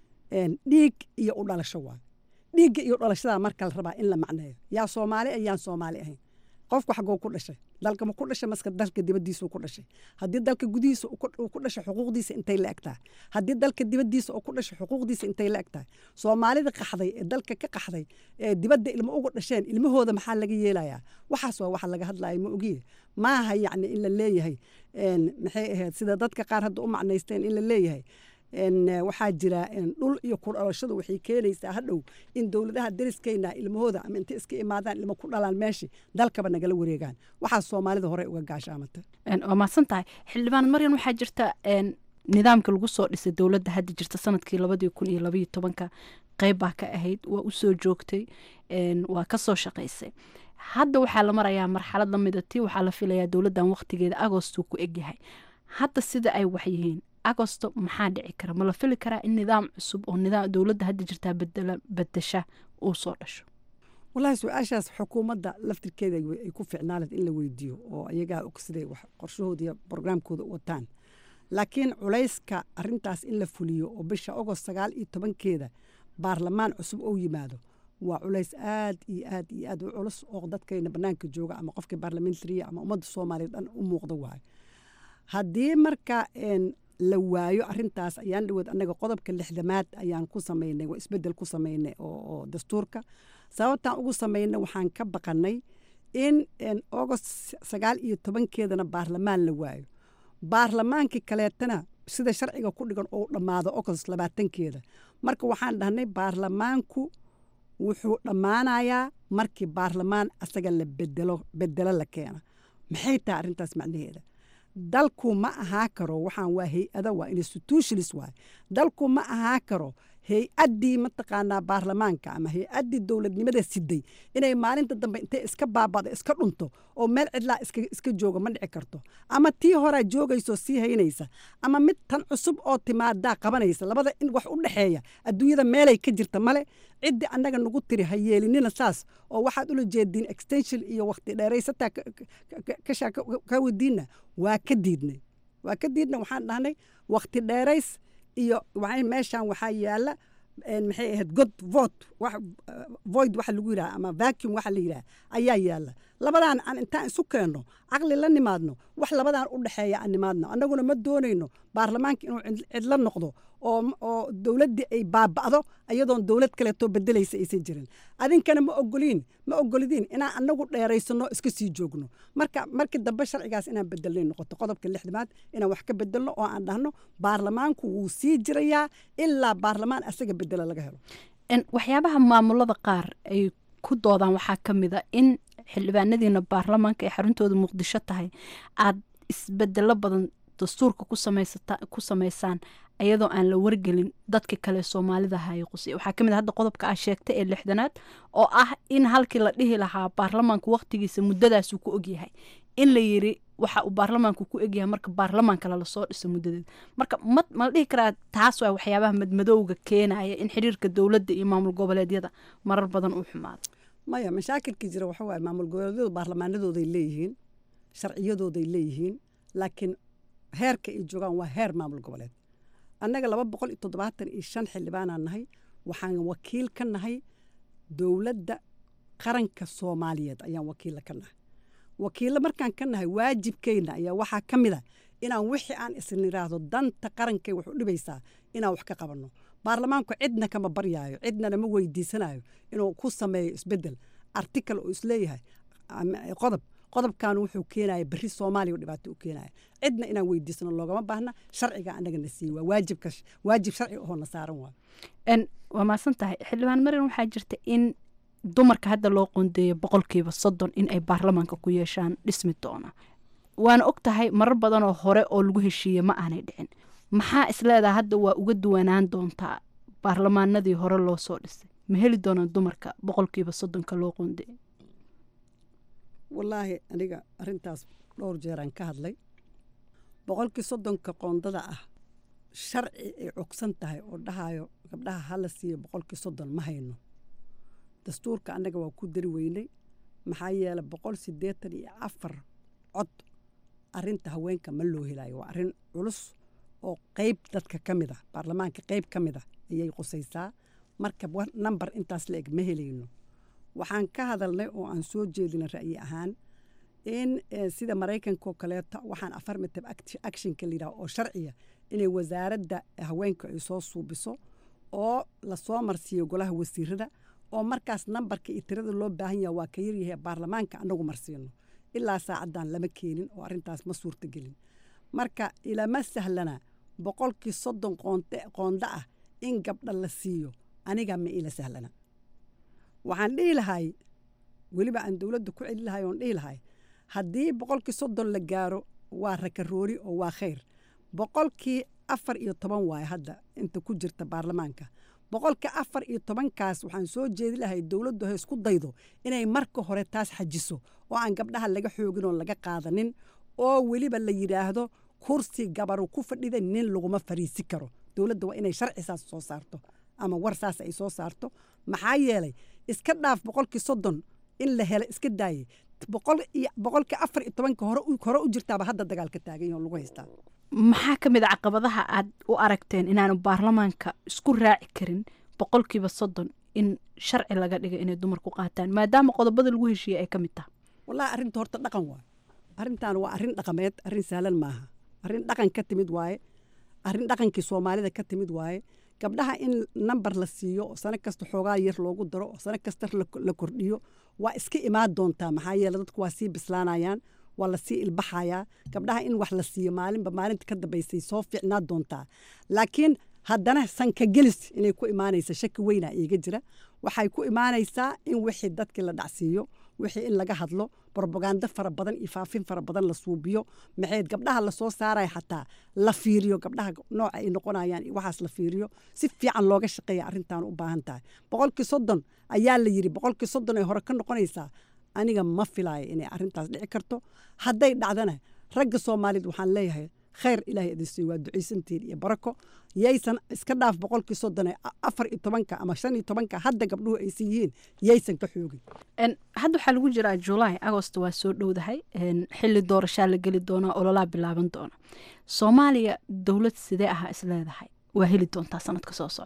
dhiig iyo u dhalasho waa dhiigga iyo dhalashada marka la rabaa in la macneeyo yaa soomaali a yaan soomaali ahayn qofku xagoo ku dhashay dalka ma ku dhashay maska dalka dibadiisa ku dhashay haddii dalka gudihiisa uu ku dhashay xuquuqdiisa intay la eg tahay haddii dalka dibadiisa uu ku dhashay xuquuqdiisa intay la eg tahay soomaalida qaxday ee dalka ka qaxday ee dibadda ilmo uga dhasheen ilmahooda maxaa laga yeelayaa waxaas waa waxa laga hadlaya ma ogiye maaha yacni in la leeyahay maxay ahayd sida dadka qaar hadda u macnaysteen in la leeyahay waxaa jira dhul iyo ku dhalashadu waxay keenaysaa hadhow in dowladaha dariskeyna ilmahooda ama intay iska imaadaan ilmo ku dhalaan meeshii dalkaba nagala wareegaan waxaa soomaalida hore uga gaashaamata waa mahadsan tahay xildhibaan maryan waxaa jirta nidaamka lagu soo dhisay dowladda hadda jirta sanadkii labadii kun iyo labaiyo tobanka qeyb baa ka ahayd waa usoo joogtay waa kasoo shaqaysay hadda waxaa la marayaa marxalad lamida tii waxaa la filayaa dowladdan waqtigeeda agostuu ku egyahay hadda sida ay wax yihiin agosto maxaa dhici kara ma la fili karaa in nidaam cusub oo nidaam dowladda hadda jirtaa bedela bedesha uu soo dhasho wallaahi su-aashaas xukuumadda laftirkeeda ay ku ficnaanad in la weydiiyo oo ayagaa og siday wax qorshahooda iyo brograamkooda u wataan laakiin culayska arintaas in la fuliyo oo bisha ogost sagaal iyo tobankeeda baarlamaan cusub ou yimaado waa culays aad iyo aad iyo aad u culus oo dadkayna banaanka jooga ama qofkii baarlamentariya ama ummadda soomaaliya dhan u muuqda waayo haddii marka la waayo arintaas ayaan dhawood annaga qodobka lixdamaad ayaan ku samaynay waa isbedel ku samaynay oo dastuurka sababtaan ugu samaynay waxaan ka baqanay in agost sagaal iyo tobankeedana baarlamaan la waayo baarlamaankii kaleetana sida sharciga ku dhigan oo dhammaado agost labaatankeeda marka waxaan dhahnay baarlamaanku wuxuu dhammaanayaa markii baarlamaan asaga la bedelo bedelo la keena maxay tahay arrintaas macnaheeda dalku ma ahaa karo waxaan waa hay-ada waa institutionis waay dalku ma ahaa karo hay-addii mataqaanaa baarlamaanka ama hay-addii dowladnimada siday inay maalinta dambe intay iska baabado iska dhunto oo meel cidlaa iska jooga ma dhici karto ama tii horaa joogayso sii haynaysa ama mid tan cusub oo timaadaa qabanaysa labada in wax u dhexeeya adduunyada meelay ka jirta male ciddii annaga nagu tiri ha yeelinina saas oo waxaad ula jeediin extension iyo waqti dheeraysataa kashaa ka wadiinna waa ka diidnay waa ka diidnay waxaan dhahnay waqti dheerays iyo meeshan waxaa yaala maxay ahayd god vote void waxa lagu yidhaha ama vacuum waxa la yidhaha ayaa yaalla labadaan aan intaan isu keenno caqli la nimaadno wax labadaan u dhexeeya aan nimaadno annaguna ma doonayno baarlamaanka inuu cidlo noqdo oo oo dowladdii ay baaba'do iyadoon dowlad kaleetoo bedelaysa aysan jirin adinkana ma ogoliin ma ogolidiin inaan annagu dheeraysano iska sii joogno marka markii dambe sharcigaas inaan bedelnay noqoto qodobka lixdamaad inaan wax ka bedelno oo aan dhahno baarlamaanku wuu sii jirayaa ilaa baarlamaan asaga bedela laga helo waxyaabaha maamulada qaar ay ku doodaan waxaa ka mid a in xildhibaanadiina baarlamaanka ay xaruntooda muqdisho tahay aad isbedelo badan dastuurka ku samaysaan ayadoo aan la wargelin dadka kale soomaalida haye qusay waxaa ka mid a hadda qodobka aa sheegta ee lixdanaad oo ah in halkii la dhihi lahaa baarlamaanku waqtigiisa muddadaasuu ku ogyahay in la yiri waxa uu baarlamaanku ku egyahay marka baarlamaanka lala soo dhiso muddadeed marka ma mala dhihi karaa taas waa waxyaabaha madmadowga keenaya in xiriirka dowladda iyo maamul goboleedyada marar badan uu xumaado maya mashaakilkii jira waxa waaye maamul goboleedyadu baarlamaanadooday leeyihiin sharciyadooday leeyihiin laakiin heerka ay joogaan waa heer maamul goboleed annaga laba boqol iyo toddobaatan iyo shan xildhibaanaan nahay waxaan wakiil ka nahay dowladda qaranka soomaaliyeed ayaan wakiilla ka nahay wakiillo markaan ka nahay waajibkeyna ayaa waxaa ka mid a inaan wixii aan isn idhaahdo danta qarankay wax u dhibaysaa inaan wax ka qabanno baarlamaanku cidna kama baryaayo cidnana ma weydiisanayo inuu ku sameeyo isbedel article oo isleeyahay qodob qodobkan wuxuu keenaya berri soomaaliya dhibaato u keenaya cidna inaan weydiisano loogama baahna sharciga anagana siiy waa waajibka waajib sharci ahoo na saaran waa waa maasan tahay xildhibaan marin waxaa jirta in dumarka hadda loo qoondeeyo boqolkiiba soddon in ay baarlamaanka ku yeeshaan dhismi doona waana og tahay marar badanoo hore oo lagu heshiiye ma aanay dhicin maxaa isleedaha hadda waa uga duwanaan doontaa baarlamaanadii hore loo soo dhisay ma heli doonaan dumarka boqolkiiba soddonka loo qoondeeyo wallaahi aniga arrintaas dhowr jeeraan ka hadlay boqolkii soddonka qoondada ah sharci ay cogsan tahay oo dhahayo gabdhaha hala siiyo boqolkii soddon ma hayno dastuurka annaga waa ku dari weynay maxaa yeelay boqol siddeetan iyo afar cod arrinta haweenka ma loo helayo waa arrin culus oo qeyb dadka ka mid ah baarlamaanka qeyb ka mid ah ayay qusaysaa marka namber intaas la eg ma helayno waxaan ka hadalnay oo aan soo jeedina ra'yi ahaan in sida maraykanka oo kaleeto waxaan affirmative actionka layidhaha oo sharciya inay wasaaradda haweenka ay soo suubiso oo lasoo marsiiyo golaha wasiirada oo markaas nambarka iyo tirada loo baahan yaha waa ka yaryahay baarlamaanka annagu marsiino ilaa saacaddan lama keenin oo arrintaas ma suurtagelin marka ilama sahlana boqolkii soddon qoonda ah in gabdha la siiyo aniga ma ila sahlana waxaan dhihi lahay weliba aan dowladda ku celi lahay oon dhihi lahay haddii boqolkii soddon la gaaro waa rakaroori oo waa khayr boqolkii afar iyo toban waaye hadda inta ku jirta baarlamaanka boqolka afar iyo tobankaas waxaan soo jeedi lahay dowladdu ha isku daydo inay marka hore taas xajiso oo aan gabdhaha laga xoogin oo laga qaadanin oo weliba la yidhaahdo kursi gabaru ku fadhida nin laguma fariisi karo dowladda waa inay sharci saas soo saarto ama war saas ay soo saarto maxaa yeelay iska dhaaf boqolkii soddon in la helo iska daaye boqolkii afar iyo tobanka hore u jirtaaba hadda dagaalka taagan yaho lagu haystaa maxaa ka mid a caqabadaha aad u aragteen inaanu baarlamaanka isku raaci karin boqolkiiba soddon in sharci laga dhiga inay dumarku qaataan maadaama qodobada lagu heshiiyey ay ka mid tahay wallahi arrinta horta dhaqan waaye arrintan waa arrin dhaqameed arrin sahlan maaha arrin dhaqan ka timid waaye arrin dhaqankii soomaalida ka timid waaye gabdhaha in namber la siiyo oo sano kasta xoogaa yar loogu daro oo sano kasta la kordhiyo waa iska imaan doontaa maxaa yeele dadku waa sii bislaanayaan waa lasii ilbaxayaa gabdhaha in wax la siiyo maalinba maalinta ka dambaysay soo fiicnaa doontaa laakiin haddana sanka gelis inay ku imaanaysa shaki weynaa iiga jira waxay ku imaanaysaa in wixii dadkii la dhacsiiyo wixii in laga hadlo brobagando fara badan iyo faafin fara badan la suubiyo maxayd gabdhaha lasoo saaraya xataa la fiiriyo gabdhaha nooca ay noqonayaan iyo waxaas la fiiriyo si fiican looga shaqeeya arrintan u baahan tahay boqolkii soddon ayaa la yidhi boqolkii soddon ay hore ka noqonaysaa aniga ma filaayo inay arrintaas dhici karto hadday dhacdana ragga soomaaliyed waxaan leeyahay khayr ilaahay idin siiyo waa ducaysantiin iyo barako yaysan iska dhaaf boqolkii soddon ee afar iyo tobanka ama shan iyo tobanka hadda gabdhuhu aysan yihiin yaysan ka xoogin hadda waxaa lagu jiraa julaay agost waa soo dhowdahay xili doorashaa la geli doonaa ololaa bilaaban doona soomaaliya dowlad sidee aha isleedahay waa heli doontaa sanadka soo socda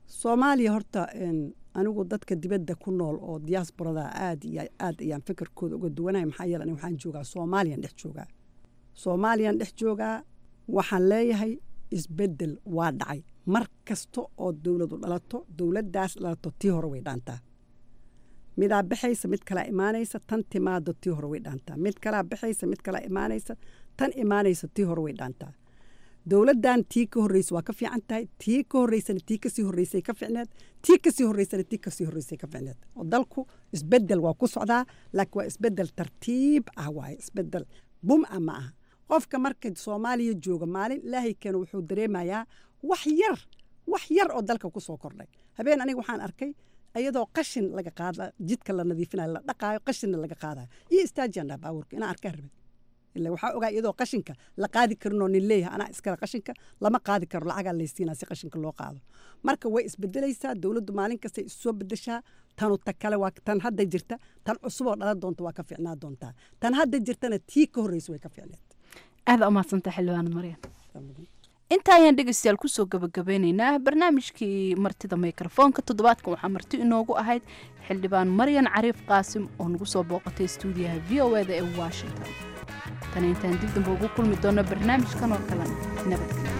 soomaaliya horta een, anigu dadka dibadda ku nool oo diaasborada aad iyo aad ayaan fikirkooda uga duwanaya maxaa yeele aniga waxaan joogaa soomaaliyan dhex joogaa soomaaliyan dhex joogaa waxaan leeyahay isbeddel waa dhacay mar kasta oo dowladu dhalato dowladdaas dhalato tii hore way dhaantaa midaa baxaysa mid kalaa imaanaysa tan timaado tii hore way dhaantaa mid kalaa baxaysa mid kalaa imaanaysa tan imaanaysa tii hore way dhaantaa dowladdan tii ka horreysa waa ka fiican tahay tii ka horreysana tii kasii horreysay ka ficneed tii kasii horreysana tii kasii horreysay ka ficneed oo dalku isbeddel waa ku socdaa laakiin waa isbeddel tartiib ah waaye isbeddel bum ah ma aha qofka marka soomaaliya jooga maalin ilaahay keena wuxuu dareemayaa wax yar wax yar oo dalka ku soo kordhay habeen aniga waxaan arkay iyadoo qashin laga qaada jidka la nadiifinayo la dhaqaayo qashinna laga qaadayo iyo istaajiyan dhaa baabuurka inaan arkaa rabay ila waxaa ogaa iyadoo qashinka la qaadi karinoo nin leeyahay anaa iskale qashinka lama qaadi karo lacagaa laysiinaa si qashinka loo qaado marka way isbedelaysaa dowladdu maalin kastay isu soo bedeshaa tanu ta kale waa tan hadda jirta tan cusuboo dhalan doonta waa ka fiicnaa doontaa tan hadda jirtana tii ka horreysa way ka fiicneed aada umaadsanta xildhibaanad maryan inta ayaan dhegeystayaal kusoo gabagabeyneynaa barnaamijkii martida mikrofoonka toddobaadkan waxaa marti inoogu ahayd xildhibaan maryan cariif qaasim oo nagu soo booqatay stuudiyaha v o eda ee washington tan intaan dib damba ugu kulmi doono barnaamijkan oo kalen nabadgelyo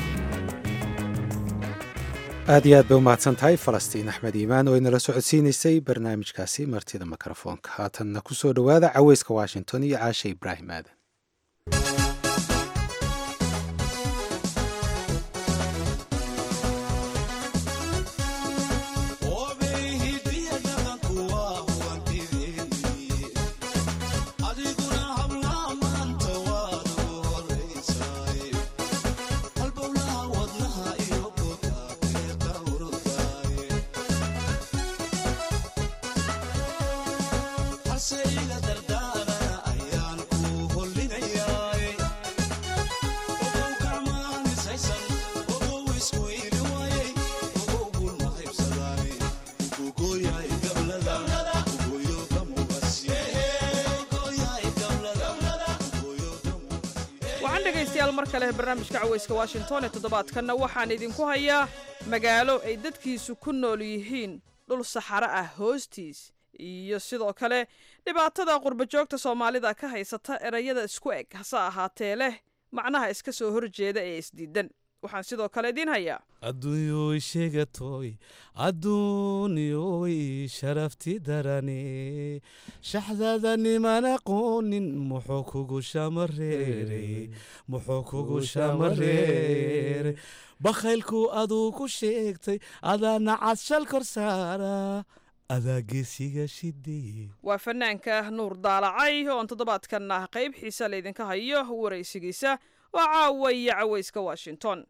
aad iyo aad bay u mahadsan tahay falastiin axmed iimaan oo inala socodsiinaysay barnaamijkaasi martida mikrofoonka haatanna ku soo dhowaada caweyska washington iyo caashe ibraahim aadan waxaan dhegaystayaal mar kale barnaamijka caweyska washington ee toddobaadkanna waxaan idinku hayaa magaalo ay dadkiisu ku nool yihiin dhul saxaro ah hoostiis iyo sidoo kale dhibaatada qurbajoogta soomaalida ka haysata erayada isku eg hase ahaatee leh macnaha iska soo horjeeda ee isdiidan waxaan sidoo kale idiin hayaa adduunyoy sheegatoy adduunyoy sharafti darane shaxdada niman aqoonin muxuu kugu shamareere muxuu kugu shamareere bakhaylku aduu ku sheegtay adaa nacad shal kor saara adaa geesiga shideye waa fanaanka nuur daalacay oon toddobaadkan ah qayb xiisa laydinka hayo waraysigiisa waa caawa iyo caweyska washington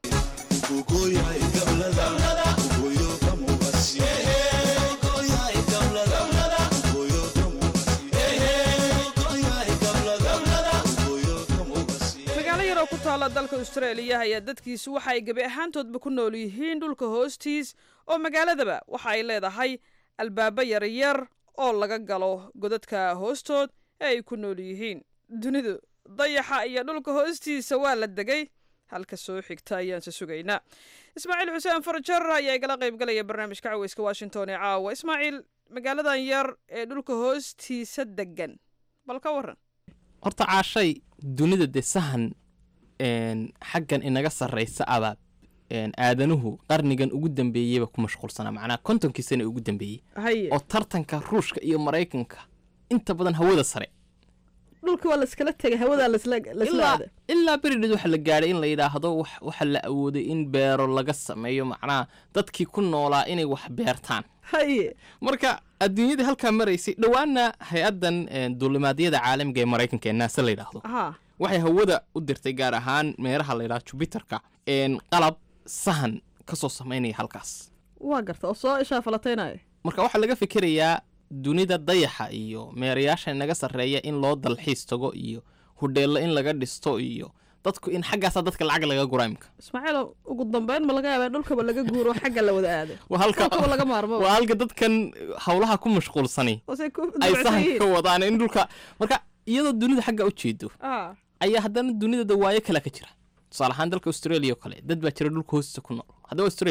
magaalo yaroo ku taalla dalka austraeliya ayaa dadkiisu waxa ay gebi ahaantoodba ku nool yihiin dhulka hoostiis oo magaaladaba waxa ay leedahay albaabo yaryar oo laga galo godadka hoostood ee ay ku nool yihiin dunidu dayaxa iyo dhulka hoostiisa waa la degay halka soo xigta ayaanse sugaynaa ismaaciil xuseen farjar ayaa igala qayb galaya barnaamijka caweyska washington ee caawa ismaaciil magaaladan yar ee dhulka hoostiisa degan bal ka waran horta caashay dunida dee sahan xaggan inaga sarraysa abaab aadanuhu qarnigan ugu dambeeyeyba ku mashquulsanaa macnaha kontonkii sana ugu dambeeyey oo tartanka ruushka iyo maraykanka inta badan hawada sare dhulka waa laskala tegay hawadaa ilaa beridheed waxa la gaadhay in la yidhaahdo waxa la awooday in beero laga sameeyo macnaha dadkii ku noolaa inay wax beertaan marka adduunyadii halkaa maraysay dhowaana hay-addan duulimaadyada caalamiga ee maraykanka ee naase la yidhaahdo waxay hawada u dirtay gaar ahaan meeraha la yidhahdo jubiterka qalab sahan ka soo samaynaya halkaas waa garta oo soo ishaa falataynaya marka waxaa laga fikirayaa dunida dayaxa iyo meerayaasha inaga sarreeya in loo dalxiis tago iyo hudheello in laga dhisto iyo dadku in xaggaasaa dadka lacag laga gura imka ismaaciil ugu dambeyn ma laga yaabaa dhulkaba laga guuro xagga la wada aado waa laga maarmo waa halka dadkan howlaha ku mashquulsani ay sahan ka wadaan in dhulka marka iyadoo dunida xagga u jeedo ayaa haddana dunida dawaayo kale ka jira tusaale ahaan dalka australia oo kale dad baa jira dhulka hoostiisa ku nool haddaba australia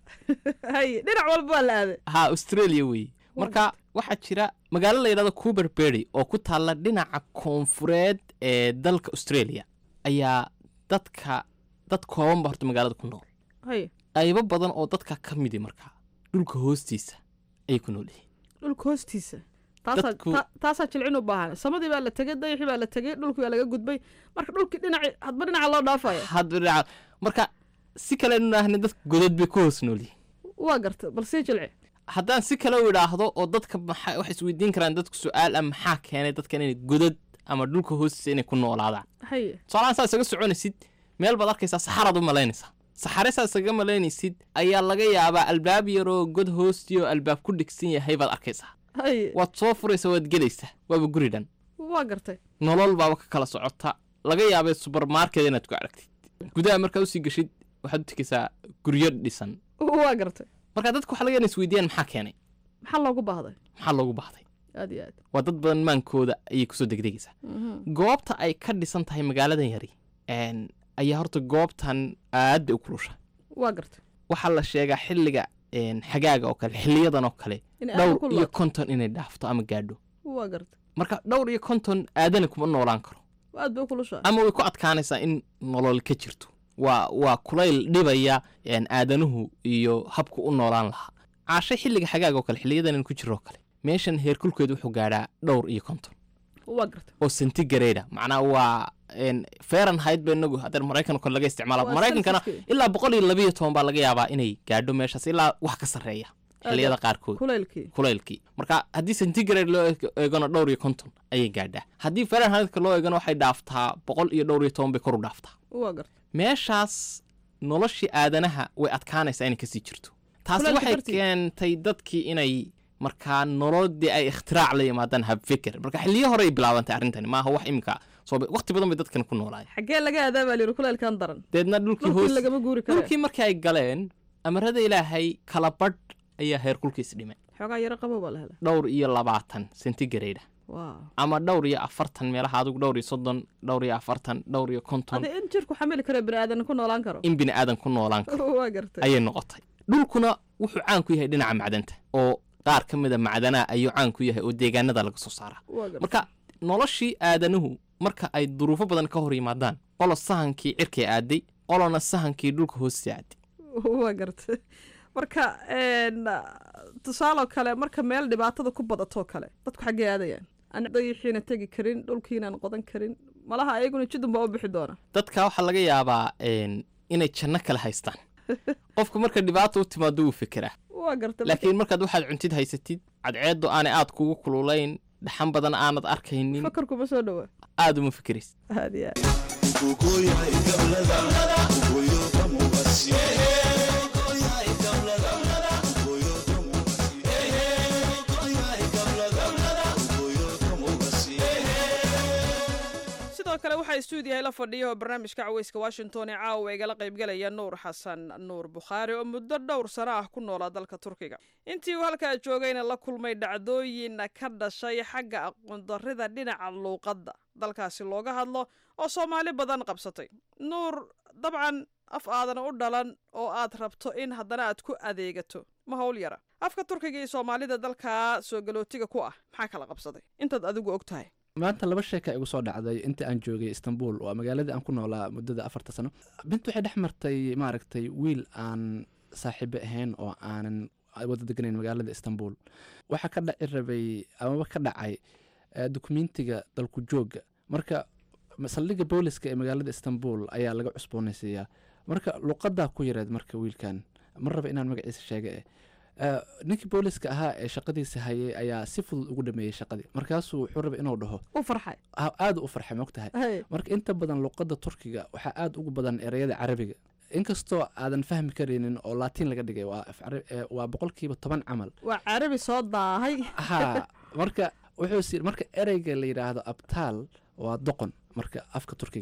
haye dhinac walba waa la aaday ha australia weeye marka waxaa jira magaalo la yidhahdo cuberberry oo ku taalla dhinaca koonfureed ee dalka australia ayaa dadka dad koobanba horta magaalada ku nool haye qaybo badan oo dadka ka midi markaa dhulka hoostiisa ayay ku nool yihiin dhulka hoostiisa taasaa Dadku- ta- taasaa jilcin u baahan samadii baa la tegey dayaxii baa la tegey dhulkii baa laga gudbay marka dhulkii dhinaci hadba dhinaca loo dhaafaya hadba dhinaca marka si kale ahna dadka godad bay ku hoos nool yihiin waa garta bal sii jilci haddaan si kale u idhaahdo oo dadka maxaa waxay isweydiin karaan dadku su-aal ah maxaa keenay dadkan inay godad ama dhulka hoostiisa inay ku noolaadaan haye tusaalahaan saa isaga soconaysid meel baad arkaysaa saxaraad u malaynaysaa saxare saa isaga malaynaysid ayaa laga yaabaa albaab yaroo god hoostii oo albaab ku dhigsan yahay baad arkaysaa haye waad soo furaysaa waad gelaysaa waaba guri dhan waa gartay nolol baaba ka kala socota laga yaabay subermarket inaad ku aragtid gudaha markaa usii gashid waxaad u tegaysaa guryo dhisan waa gartay marka dadku waxa laga yaabaa inay isweydiiyaan maxaa keenay maxaa loogu baahday maxaa loogu baahday aad iyo aad waa dad badan maankooda ayay kusoo degdegaysaa Mhm. goobta ay ka dhisan tahay magaaladan yari een, ayaa horta goobtan aad bay u kulusha waa gartay waxaa la sheegaa xilliga een, xagaaga oo kale xiliyadan oo kale Inay aad u dhowr iyo kululaato. konton inay dhaafto ama gaadho waa gartay marka dhowr iyo konton aadana kuma noolaan karo aad bay u kulushaa ama way ku adkaanaysaa in nolol ka jirto waa waa kulayl dhibaya een, aadanuhu iyo habku u noolaan lahaa caashe xilliga xagaaga oo kale xiliyadan in ku jiro oo kale meeshan heerkulkeedu wuxuu gaadhaa dhowr iyo konton waa gartay oo centigrade macnaa waa een, fahrenheit ba inagu haddana maraykan kale laga isticmaala Waa maraykankana Celsius-kii. ilaa boqol iyo labayo toban baa laga yaabaa inay gaadho meeshaas ilaa wax ka sarreeya xilliyada Aad- qaarkood kulaylkii kulaylkii marka haddii centigrade loo eeg- eegana dhowr iyo konton ayay gaadhaa haddii fahrenheitka loo eegana waxay dhaaftaa boqol iyo dhowr iyo toban bay kor u dhaaftaa waa gartay meeshaas noloshii aadanaha way adkaanaysaa inay kasii jirto taasi Kulaylka waxay dartii. keentay dadkii inay markaa nolodii ay ikhtirac la yimaadaan habfikir marka xilliyo hore ay bilaabantay arrintani maaha wax imika soo waqti badan bay dadkan ku noolaayeen xaggee laga aadaa baa layidhi kulaylkan daran deedna dhulkii dhulkii hoos lagama guuri kara dhulkii markii ay galeen amarada ilaahay kala badh ayaa heerkulkiis dhimay xoogaa yaro qabow baa la helay dhowr iyo labaatan centigrade waaw ama dhowr iyo afartan meelaha adigu dhowr iyo soddon dhowr iyo afartan dhowr iyo konton adi in jirku xamili karo bini aadan ku noolaan karo in bini aadan ku noolaan karo waa gartay ayay noqotay dhulkuna wuxuu caan ku yahay dhinaca macdanta oo qaar ka mida macdanaha ayuu caan ku yahay oo deegaanada laga soo saaraa waa gartay marka noloshii aadanuhu marka ay duruufo badan ka hor yimaadaan qolo sahankii cirkay aaday qolona sahankii dhulka hoostiisa aaday waa gartay marka een, tusaaloo kale marka meel dhibaatada ku badatoo kale dadku xaggee aadayaan aan dayixiina tegi karin dhulkiinaan qodan karin malaha ayaguna jidun baa u bixi doona dadka waxaa laga yaabaa een, inay janno kale haystaan qofka marka dhibaata u timaado wuu fikiraa waa gartay marka- laakiin markaad waxaad cuntid haysatid cadceeddu aanay aad kugu kululayn dhaxan badan aanad arkaynin fakarkuma soo dhawa aad uma fikiraysid aad iyo aad sidoo kale waxaa stuudiyahay la fadhiya oo barnaamijka caweyska washington ee caawa igala qaybgalaya nuur xasan nuur bukhaari oo muddo dhowr sano ah ku noolaa dalka turkiga intii uu halkaa joogayna la kulmay dhacdooyin ka dhashay xagga aqoondarrida dhinaca luuqadda dalkaasi looga hadlo oo soomaali badan qabsatay nuur dabcan af aadan u dhalan oo aad rabto in haddana aad ku adeegato ma hawl yara afka turkiga iyo soomaalida dalkaa soo galootiga ku ah maxaa kala qabsaday intaad adigu og tahay maanta laba sheeka igu soo dhacday inta aan joogay istanbul waa magaaladii aan ku noolaa muddada afarta sano bint waxay dhex martay maaragtay wiil aan saaxiibo ahayn oo aanan wada deganayn magaalada istanbul waxaa ka dhaci rabay amaba ka dhacay eh, dukumentiga dalku jooga marka saldhigga booliska ee magaalada istanbul ayaa laga cusboonaysiiyaa marka luqadaa ku yareed marka wiilkan ma raba inaan magaciisa sheega eh Eh, ninkii booliska ahaa ee shaqadiisa hayay ayaa si fudud ugu dhameeyey shaqadii markaasuu wuxuu rabay inuu dhaho u farxay ah, aada u farxay mogtahay Hey. marka inta badan luqadda turkiga waxaa aada ugu badan ereyada carabiga inkastoo aadan fahmi karaynin oo laatiin laga dhigay waa af carabi- eh, waa boqolkiiba toban camal waa carabi soo daahay ha marka wuxuu si marka ereyga la yidhaahdo abtaal waa doqon marka afka turkiga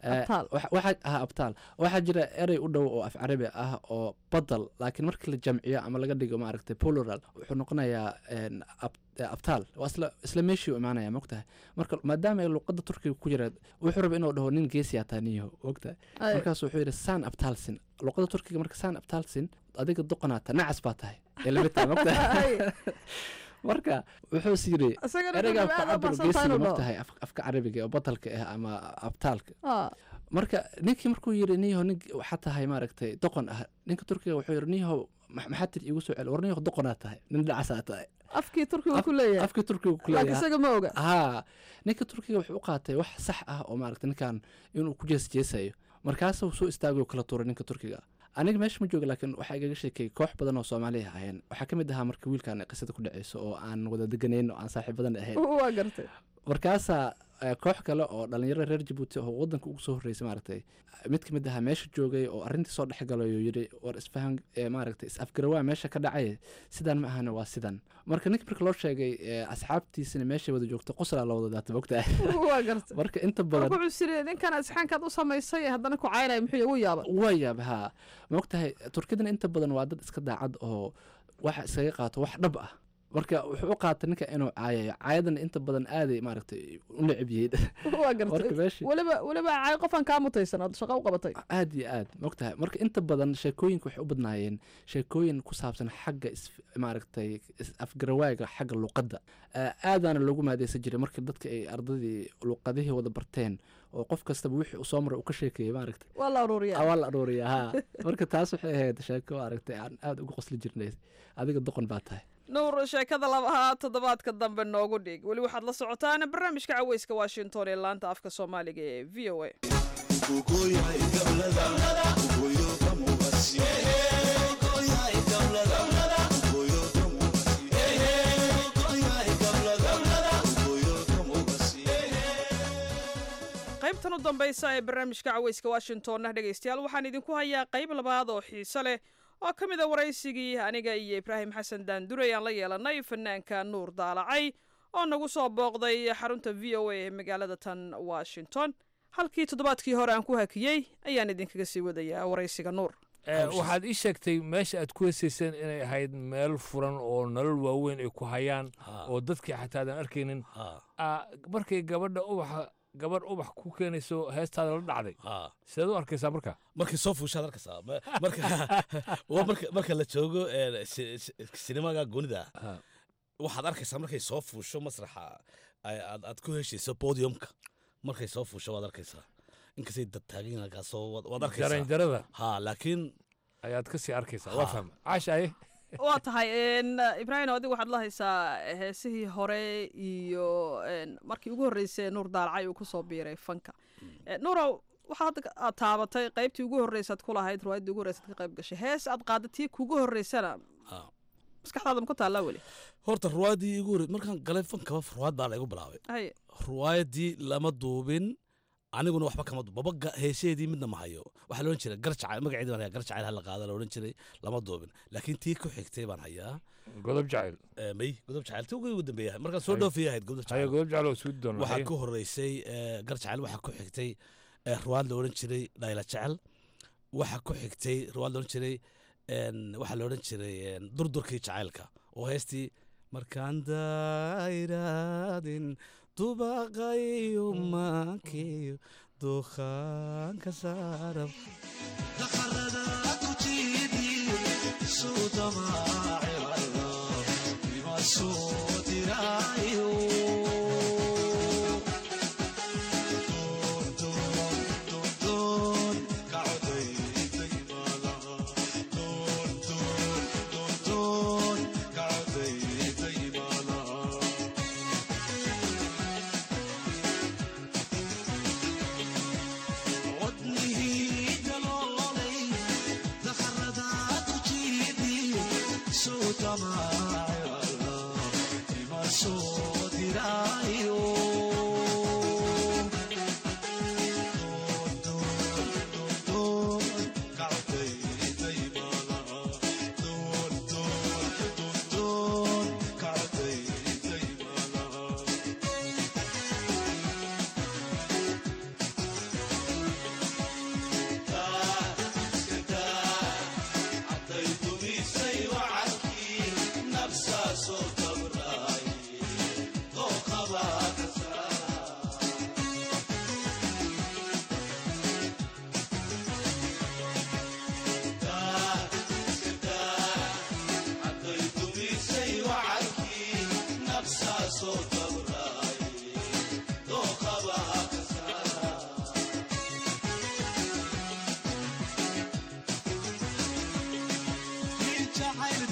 Abtaal. waxaa ah abtaal waxaa jira erey u dhow oo af carabi ah oo badal laakiin markii la jamciyo ama laga dhigo maaragtay plural wuxuu noqonayaa een, ab- eh, abtaal waa isla isla meeshii u imaanaya mogtahay marka maadaama ay luqada turkiga ku jira wuxuu raba inuu dhaho nin geesiyaa taa niyo mogtahay Ay. markaas wuxuu yidhi san abtaalsin luqada turkiga marka san abtaalsin adiga doqonaata nacas baa tahay ee lamid tahay mogtahay marka wuxuu is yidhi Isagana ereygaa wuxuu ku aad u cabir baxsan tahay geesiga inuu dhaho. mogtahay af- afka carabiga oo batalka ah ama abtaalka Ah, marka ninkii markuu yidhi niyaho nin waxaa tahay maaragtay doqon ah ninka turkiga wuxuu yidhi niyaho ma- maxaa tir iigu soo celi war niyaho doqonaa tahay nin dhacasaa tahay afkii turkiga ku leeyahay afkii turkiga ku laakiin leeyahay isaga ma oga haa ninka turkiga wuxuu u qaatay wax sax ah oo maaragtay ninkan inuu ku jeesjeesayo markaasuu soo istaagay kala tuuray ninka turkiga aniga meesha ma jooga laakiin waxaa igaga sheekay koox badan oo soomaaliya ahayeen waxaa ka mid ahaa marka wiilkan ay qisada ku dhaceyso oo aan wada deganayn oo aan saaxiibadan ahayn waa gartay markaasaa eh, koox kale oo dhalinyaro reer jabuuti oo wadanka ugu soo horreysay maaragtay mid ka mid ahaa meesha joogay oo arrintii soo dhexgalay oo yidhi war isfahan eh, maaragtay is afgarawaa meesha ka dhacay sidaan ma ahana waa sidan marka ninka marka loo sheegay eh, asxaabtiisina meeshay wada joogto qoslaa la wada daata mogtahay waa gartay marka inta badan wuxuu siri ninkan asxaankaad u samaysay haddana ku caynaya muxuu ugu yaaba waa yaab haa mogtahay turkidana inta badan waa dad iska daacad oo waxa iskaga qaato wax dhab ah marka wuxuu u qaatay ninka inuu caayayo caayadana inta badan aaday maaragtay u neceb yihiin waa gartay marka meeshii weliba weliba caay qofan kaa mutaysan ood shaqo u qabatay aad iyo aad mogtahay marka inta badan sheekooyinka waxay u badnaayeen sheekooyin ku saabsan xagga is maaragtay is- afgarawaaga xagga luqadda Ah, aadaana loogu maadeysan jiray markii dadka ay ardadii luqadihii wada barteen oo qof kastaba wixii uu soo maray uu ka sheekeeyey maaragtay waa la aruuriya Ah, waa la aruuriyaa haa marka taas waxay ahayd sheeko maaragtay aan aad uga qosli jirnay adiga doqon baa tahay nuur sheekada labahaa toddobaadka dambe noogu dhig weli waxaad la socotaan barnaamijka caweyska washington ee laanta afka soomaaliga ee v o a qaybtan u dambaysa ee barnaamijka caweyska washingtonna dhegaystayaal waxaan idinku hayaa qayb labaad oo xiiso leh oo ka mid a waraysigii aniga iyo ibraahim xasan daandurey aan la yeelanay fanaanka nuur daalacay oo nagu soo booqday xarunta v o a ee magaalada tan washington halkii toddobaadkii hore aan ku hakiyey ayaan idinkaga sii wadayaa waraysiga nuur Eh, waxaad ii sheegtay meesha aad ku heesayseen inay ahayd meel furan oo nolol waaweyn ay ku hayaan oo dadkii xataa aadan arkaynin Ah, markay gabadha ubaxa gabadh ubax ku keenayso heestaada la dhacday sideed u arkaysaa marka markay soo fuushaad arkaysaa Ma- marka waa marka marka la joogo eh, si- si- sinemaga goonida waxaad arkaysaa markay soo fuusho masraxa ay- aad aad ku heshayso podiumka markay soo fuusho waad arkaysaa inkastay dad taagan halkaasoo waad- waad arkaysaa jaranjarada ha laakiin ayaad ka sii arkaysaa waa fahma caashaye waa tahay n ibraahim adigu waxaad la haysaa heesihii hore iyo n markii ugu horreysay nuur daalacay uu kusoo biiray fanka Eh, nuurow waxaa hadda aad taabatay qaybtii ugu horreysaad ku lahayd riwaayaddii ugu horreysaad ka qayb gashay hees aad qaada tii kugu horreysana maskaxdaada ma ku taallaa weli horta ruwaayadii igu horey markaan galay fankaba ruwaayad baa laygu bilaabay haye ruwaayadii lama duubin aniguna waxba kama duub baba heeseedii midna ma hayo waxaa loodhan jiray garjacayl magaceedi baan hayaa garjacayl hala qaada la odhan jiray lama duubin laakiin tii ku xigtay baan hayaa godob jacayl may godob jacayl tii ugu dambeeya markaan soo dhoofiyay ahayd godob haye jacayl godob jacayl oo suudi doona waxaa ku horeysay eh, garjacayl waxaa ku xigtay eh, ruwaad la odhan jiray dhayla jecel waxaa ku xigtay ruwaad la odhan jiray en, waxaa la odhan jiray en, durdurkii jacaylka oo heestii markaan dayraadin dubaqayo maakeyo dukhaanka saarab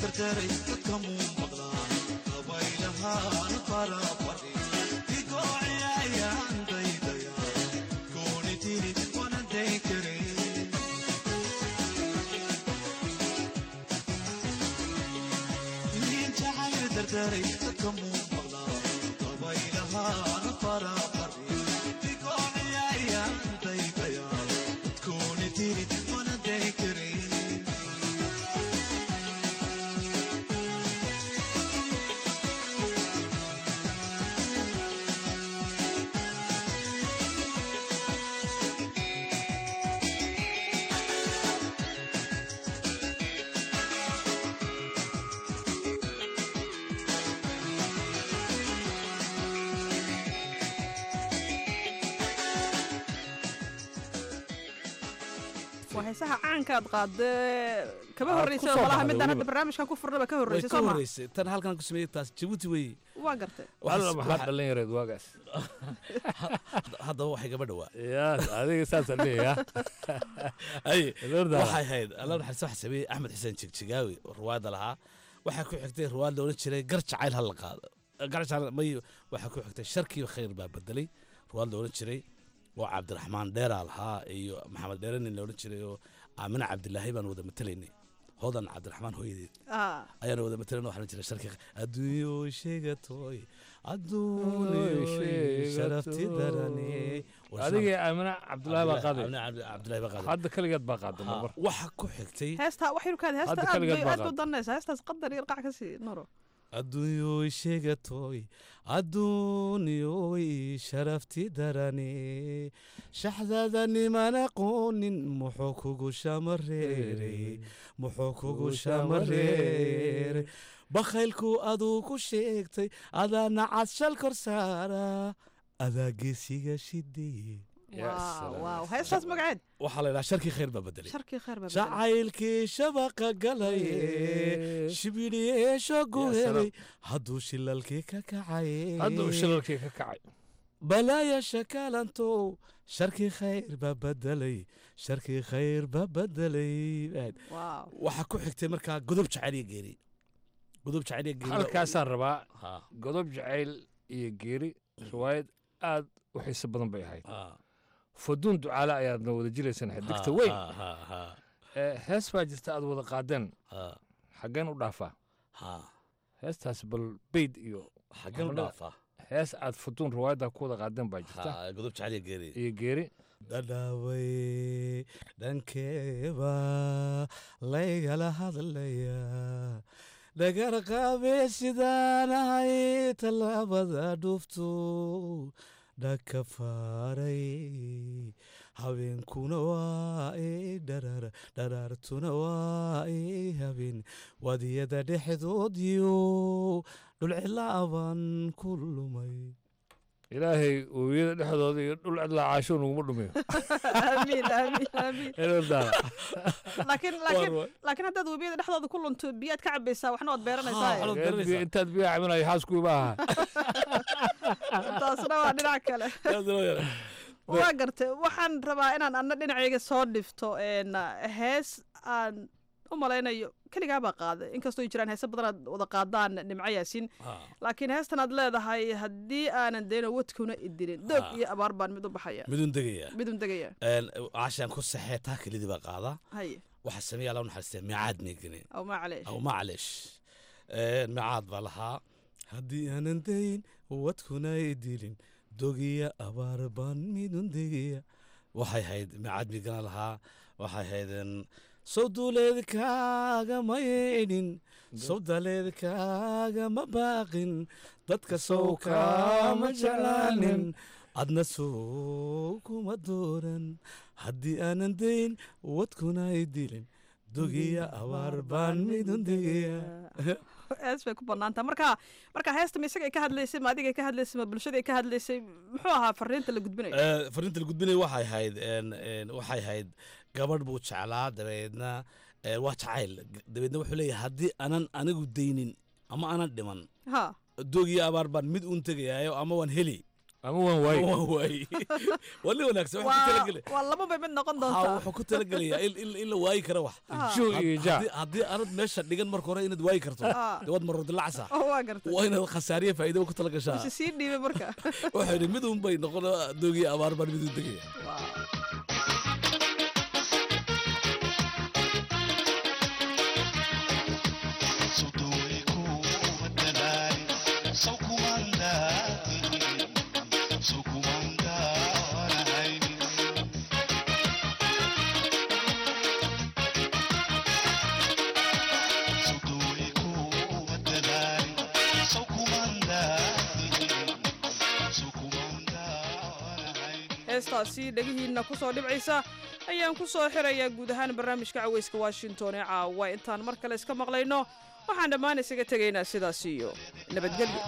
waa heesaha caankaad qaadee kama Aad horreysa ku soo malaha baxday midaan hadda weliba. barnaamijkan ku furnaba ka way horreysay ka soo ma horreysay tan halkan ku sameeyey taas jabuuti weeye waa gartay alla maxaa dhalinyareed waagaas haddaba waxay gaba dhowaa ya adiga saasa leeya ay Lorda. waxay ahayd alla naxariista waxa sameeyey axmed xuseen jigjigaawi oo ruwaadda lahaa waxaa ku xigtay ruwaad la odhan jiray gar jacayl ha la qaado gar jacayl may waxaa ku xigtay sharkii khayr baa bedelay ruwaad la odhan jiray oo cabdiraxmaan dheeraa lahaa iyo maxamed dheere nin la odhan jiray oo aamina cabdilaahi baan wada matelaynay hodan cabdiraxmaan hooyadeed Ah. ayaana wada matalan waxaan jiray sharkii adduunyo sheegatoy Oy, adduunyo sheegatoy. sharafti darane adiga aamina cabdulaahi baa qaaday Aamina Cabdi- cabdilaahi baa qaaday hadda kaligeed baa qaaday Ha, mar waxa ku xigtay heestaa wax yurkaad heesta Hadda aad kaligeed bay baa aad u qaad. danaysa heestaas qadar iyo qac ka sii noro adduunyoy sheegatoy adduunyoy sharafti darane shaxdada niman aqoonin muxuu kugu shamareere muxuu kugu shamareere bakhaylku aduu ku sheegtay adaa nacad shal kor saara adaa geesiga shideye waaw waaw heestaas magaceed waxaa la yidhaha sharkii khayr baa bedelay sharkii khayr baa bedelay. jacaylkii shabaqa galaye shibidhiyeesho guhelay hadduu shilalkii ka kacay hadda uu shilalkii ka kacay balaaya shakaalantow sharkii khayr baa bedelay sharkii khayr baa bedelay waaw waxaa ku xigtay markaa godob jacayl iyo geeri godob jacayl iyo geeri halkaasaan rabaa Ha. godob jacayl iyo geeri riwaayad aad u xiiso badan bay ahayd faduun ducaale ayaadna wada jilaysaan xidigta Ha, weyn ha, ha, ha. ee hees baa jirta aad wada qaadeen Ha. xaggeen u dhaafaa Ha. heestaas bal beyd iyo Xaggeen u Maxameda, dhaafaa? hees aad faduun riwaayadda ku wada qaadeen baa jirta Ha, godob jacayl iyo geeri iyo geeri dhadhaaway dhankeeba laygala hadlaya dhagar qaabe sidaan ahay tallaabada dhufto dhaka faaray habeenkuna waa i dharar dharaartuna waa i habeen wadiyada dhexdoodiyo dhulcilaaban ku lumay ilaahay webiyada dhexdooda iyo dhul cidlaa caasho nuguma dhumiyo aamiin aamiin aamiin Elordaana. laakiin laakiin laakiin haddaad webiyada dhexdooda ku lunto biyaad ka cabaysaa waxna waad beeranaysaa Biyo- intaad biyaha cabinayo xaaskuiba aha taasna waa dhinac kale waa gartay waxaan rabaa inaan anna dhinacayga soo dhifto een, hees aan u malaynayo keligaa baa qaaday inkastoo ay jiraan heese badan aad wada qaadaan nimco yaasiin laakiin heestan aad leedahay haddii aanan dayno wadkuna idilin doog Ha. iyo abaar baan mid u baxaya midun degaya midun degaya caashaan ku saxee taa kelidii baa qaadaa haye waxaa sameeya alla naxariistee micaad meegane aw macleesh aw macleesh micaad baa lahaa haddii aanan dayn wadkuna i dilin dogiya abaar baan midun degaya waxay hayd micaad meegana lahaa waxay haydeen sawduuleedkaaga ma yeedhin sawdaleedkaaga ma baaqin dadka sow kaama jeclaanin adna sow kuma dooran haddii aanan dayn wadkuna i dilin dogiya abaar baan midun degaya hees bay ku banaantaa marka marka heesta ma isaga ay ka hadlaysay ma adiga ay ka hadlaysay ma bulshada ay ka hadlaysay muxuu ahaa fariinta la gudbinayo Eh, fariinta la gudbinaya waxay ahayd een- een, waxay ahayd gabadh buu jeclaa dabeedna eh, waa jacayl dabeedna wuxuu leeyahay haddii aanan anigu daynin ama aanan dhiman ha doog iyo abaar baan mid uun tegayaayo ama waan heli ama waan waaye waan waaye waa nin wanaagsan wuxuu ku waa talagelay waa laba bay mid noqon ha doontaa wuxuu ku talagelayaa in in in la waayi karo wax Ah. Joo iyo Had- jaa. haddii- haddii aanad meesha dhigan marka hore inaad waayi karto Ah. dee waad marro dilacsa oo waa gartay waa inaad khasaariya faa'iidaba ku talagashaa mise sii dhiibay marka wuxuu yidhi mid un bay noqon doogiya abaar baan mid u degaya heestaasi dhegihiinna ku soo dhibcaysa ayaan ku soo xirayaa guud ahaan barnaamijka caweyska washington ee caawa intaan mar kale iska maqlayno waxaan dhammaan isaga tegaynaa sidaas iyo nabadgelyo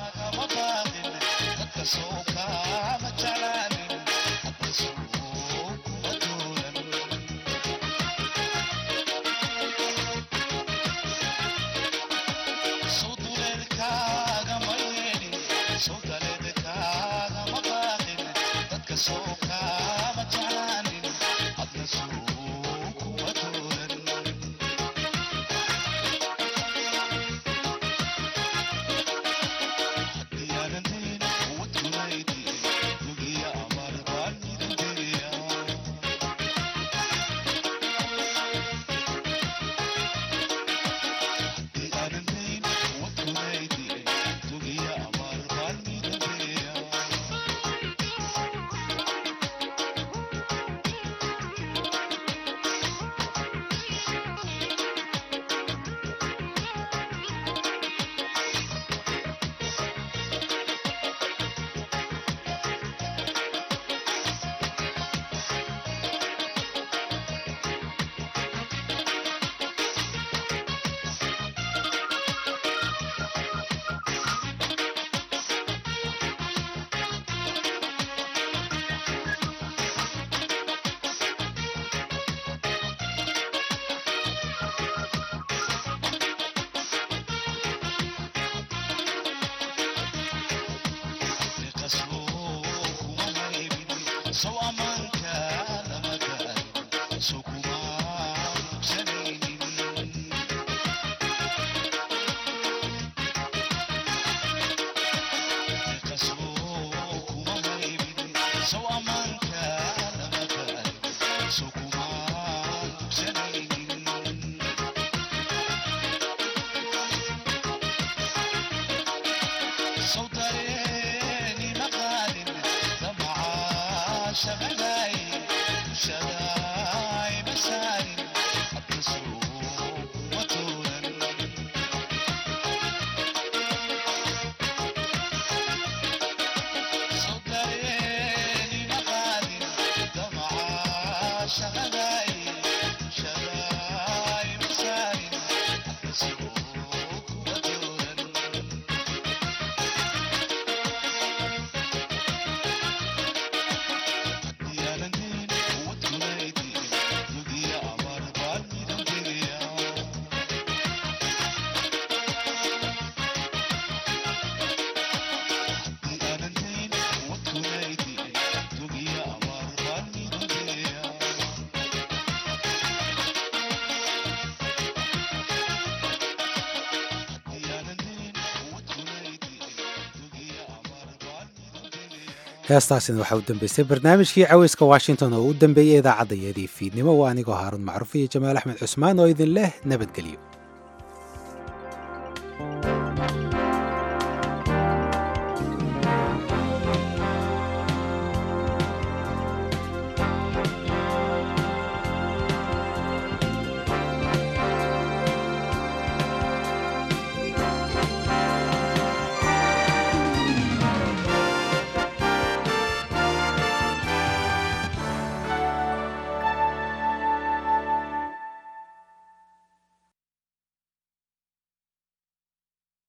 heestaasina waxaa u dambeysay barnaamijkii caweyska washington oo u dambeeyey idaacaddayeedii fiidnimo waa anigoo haaruun macruuf iyo jamaal axmed cusmaan oo idin leh nabadgelyo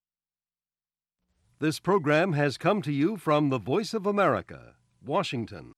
This program has come to you from the Voice of America, Washington.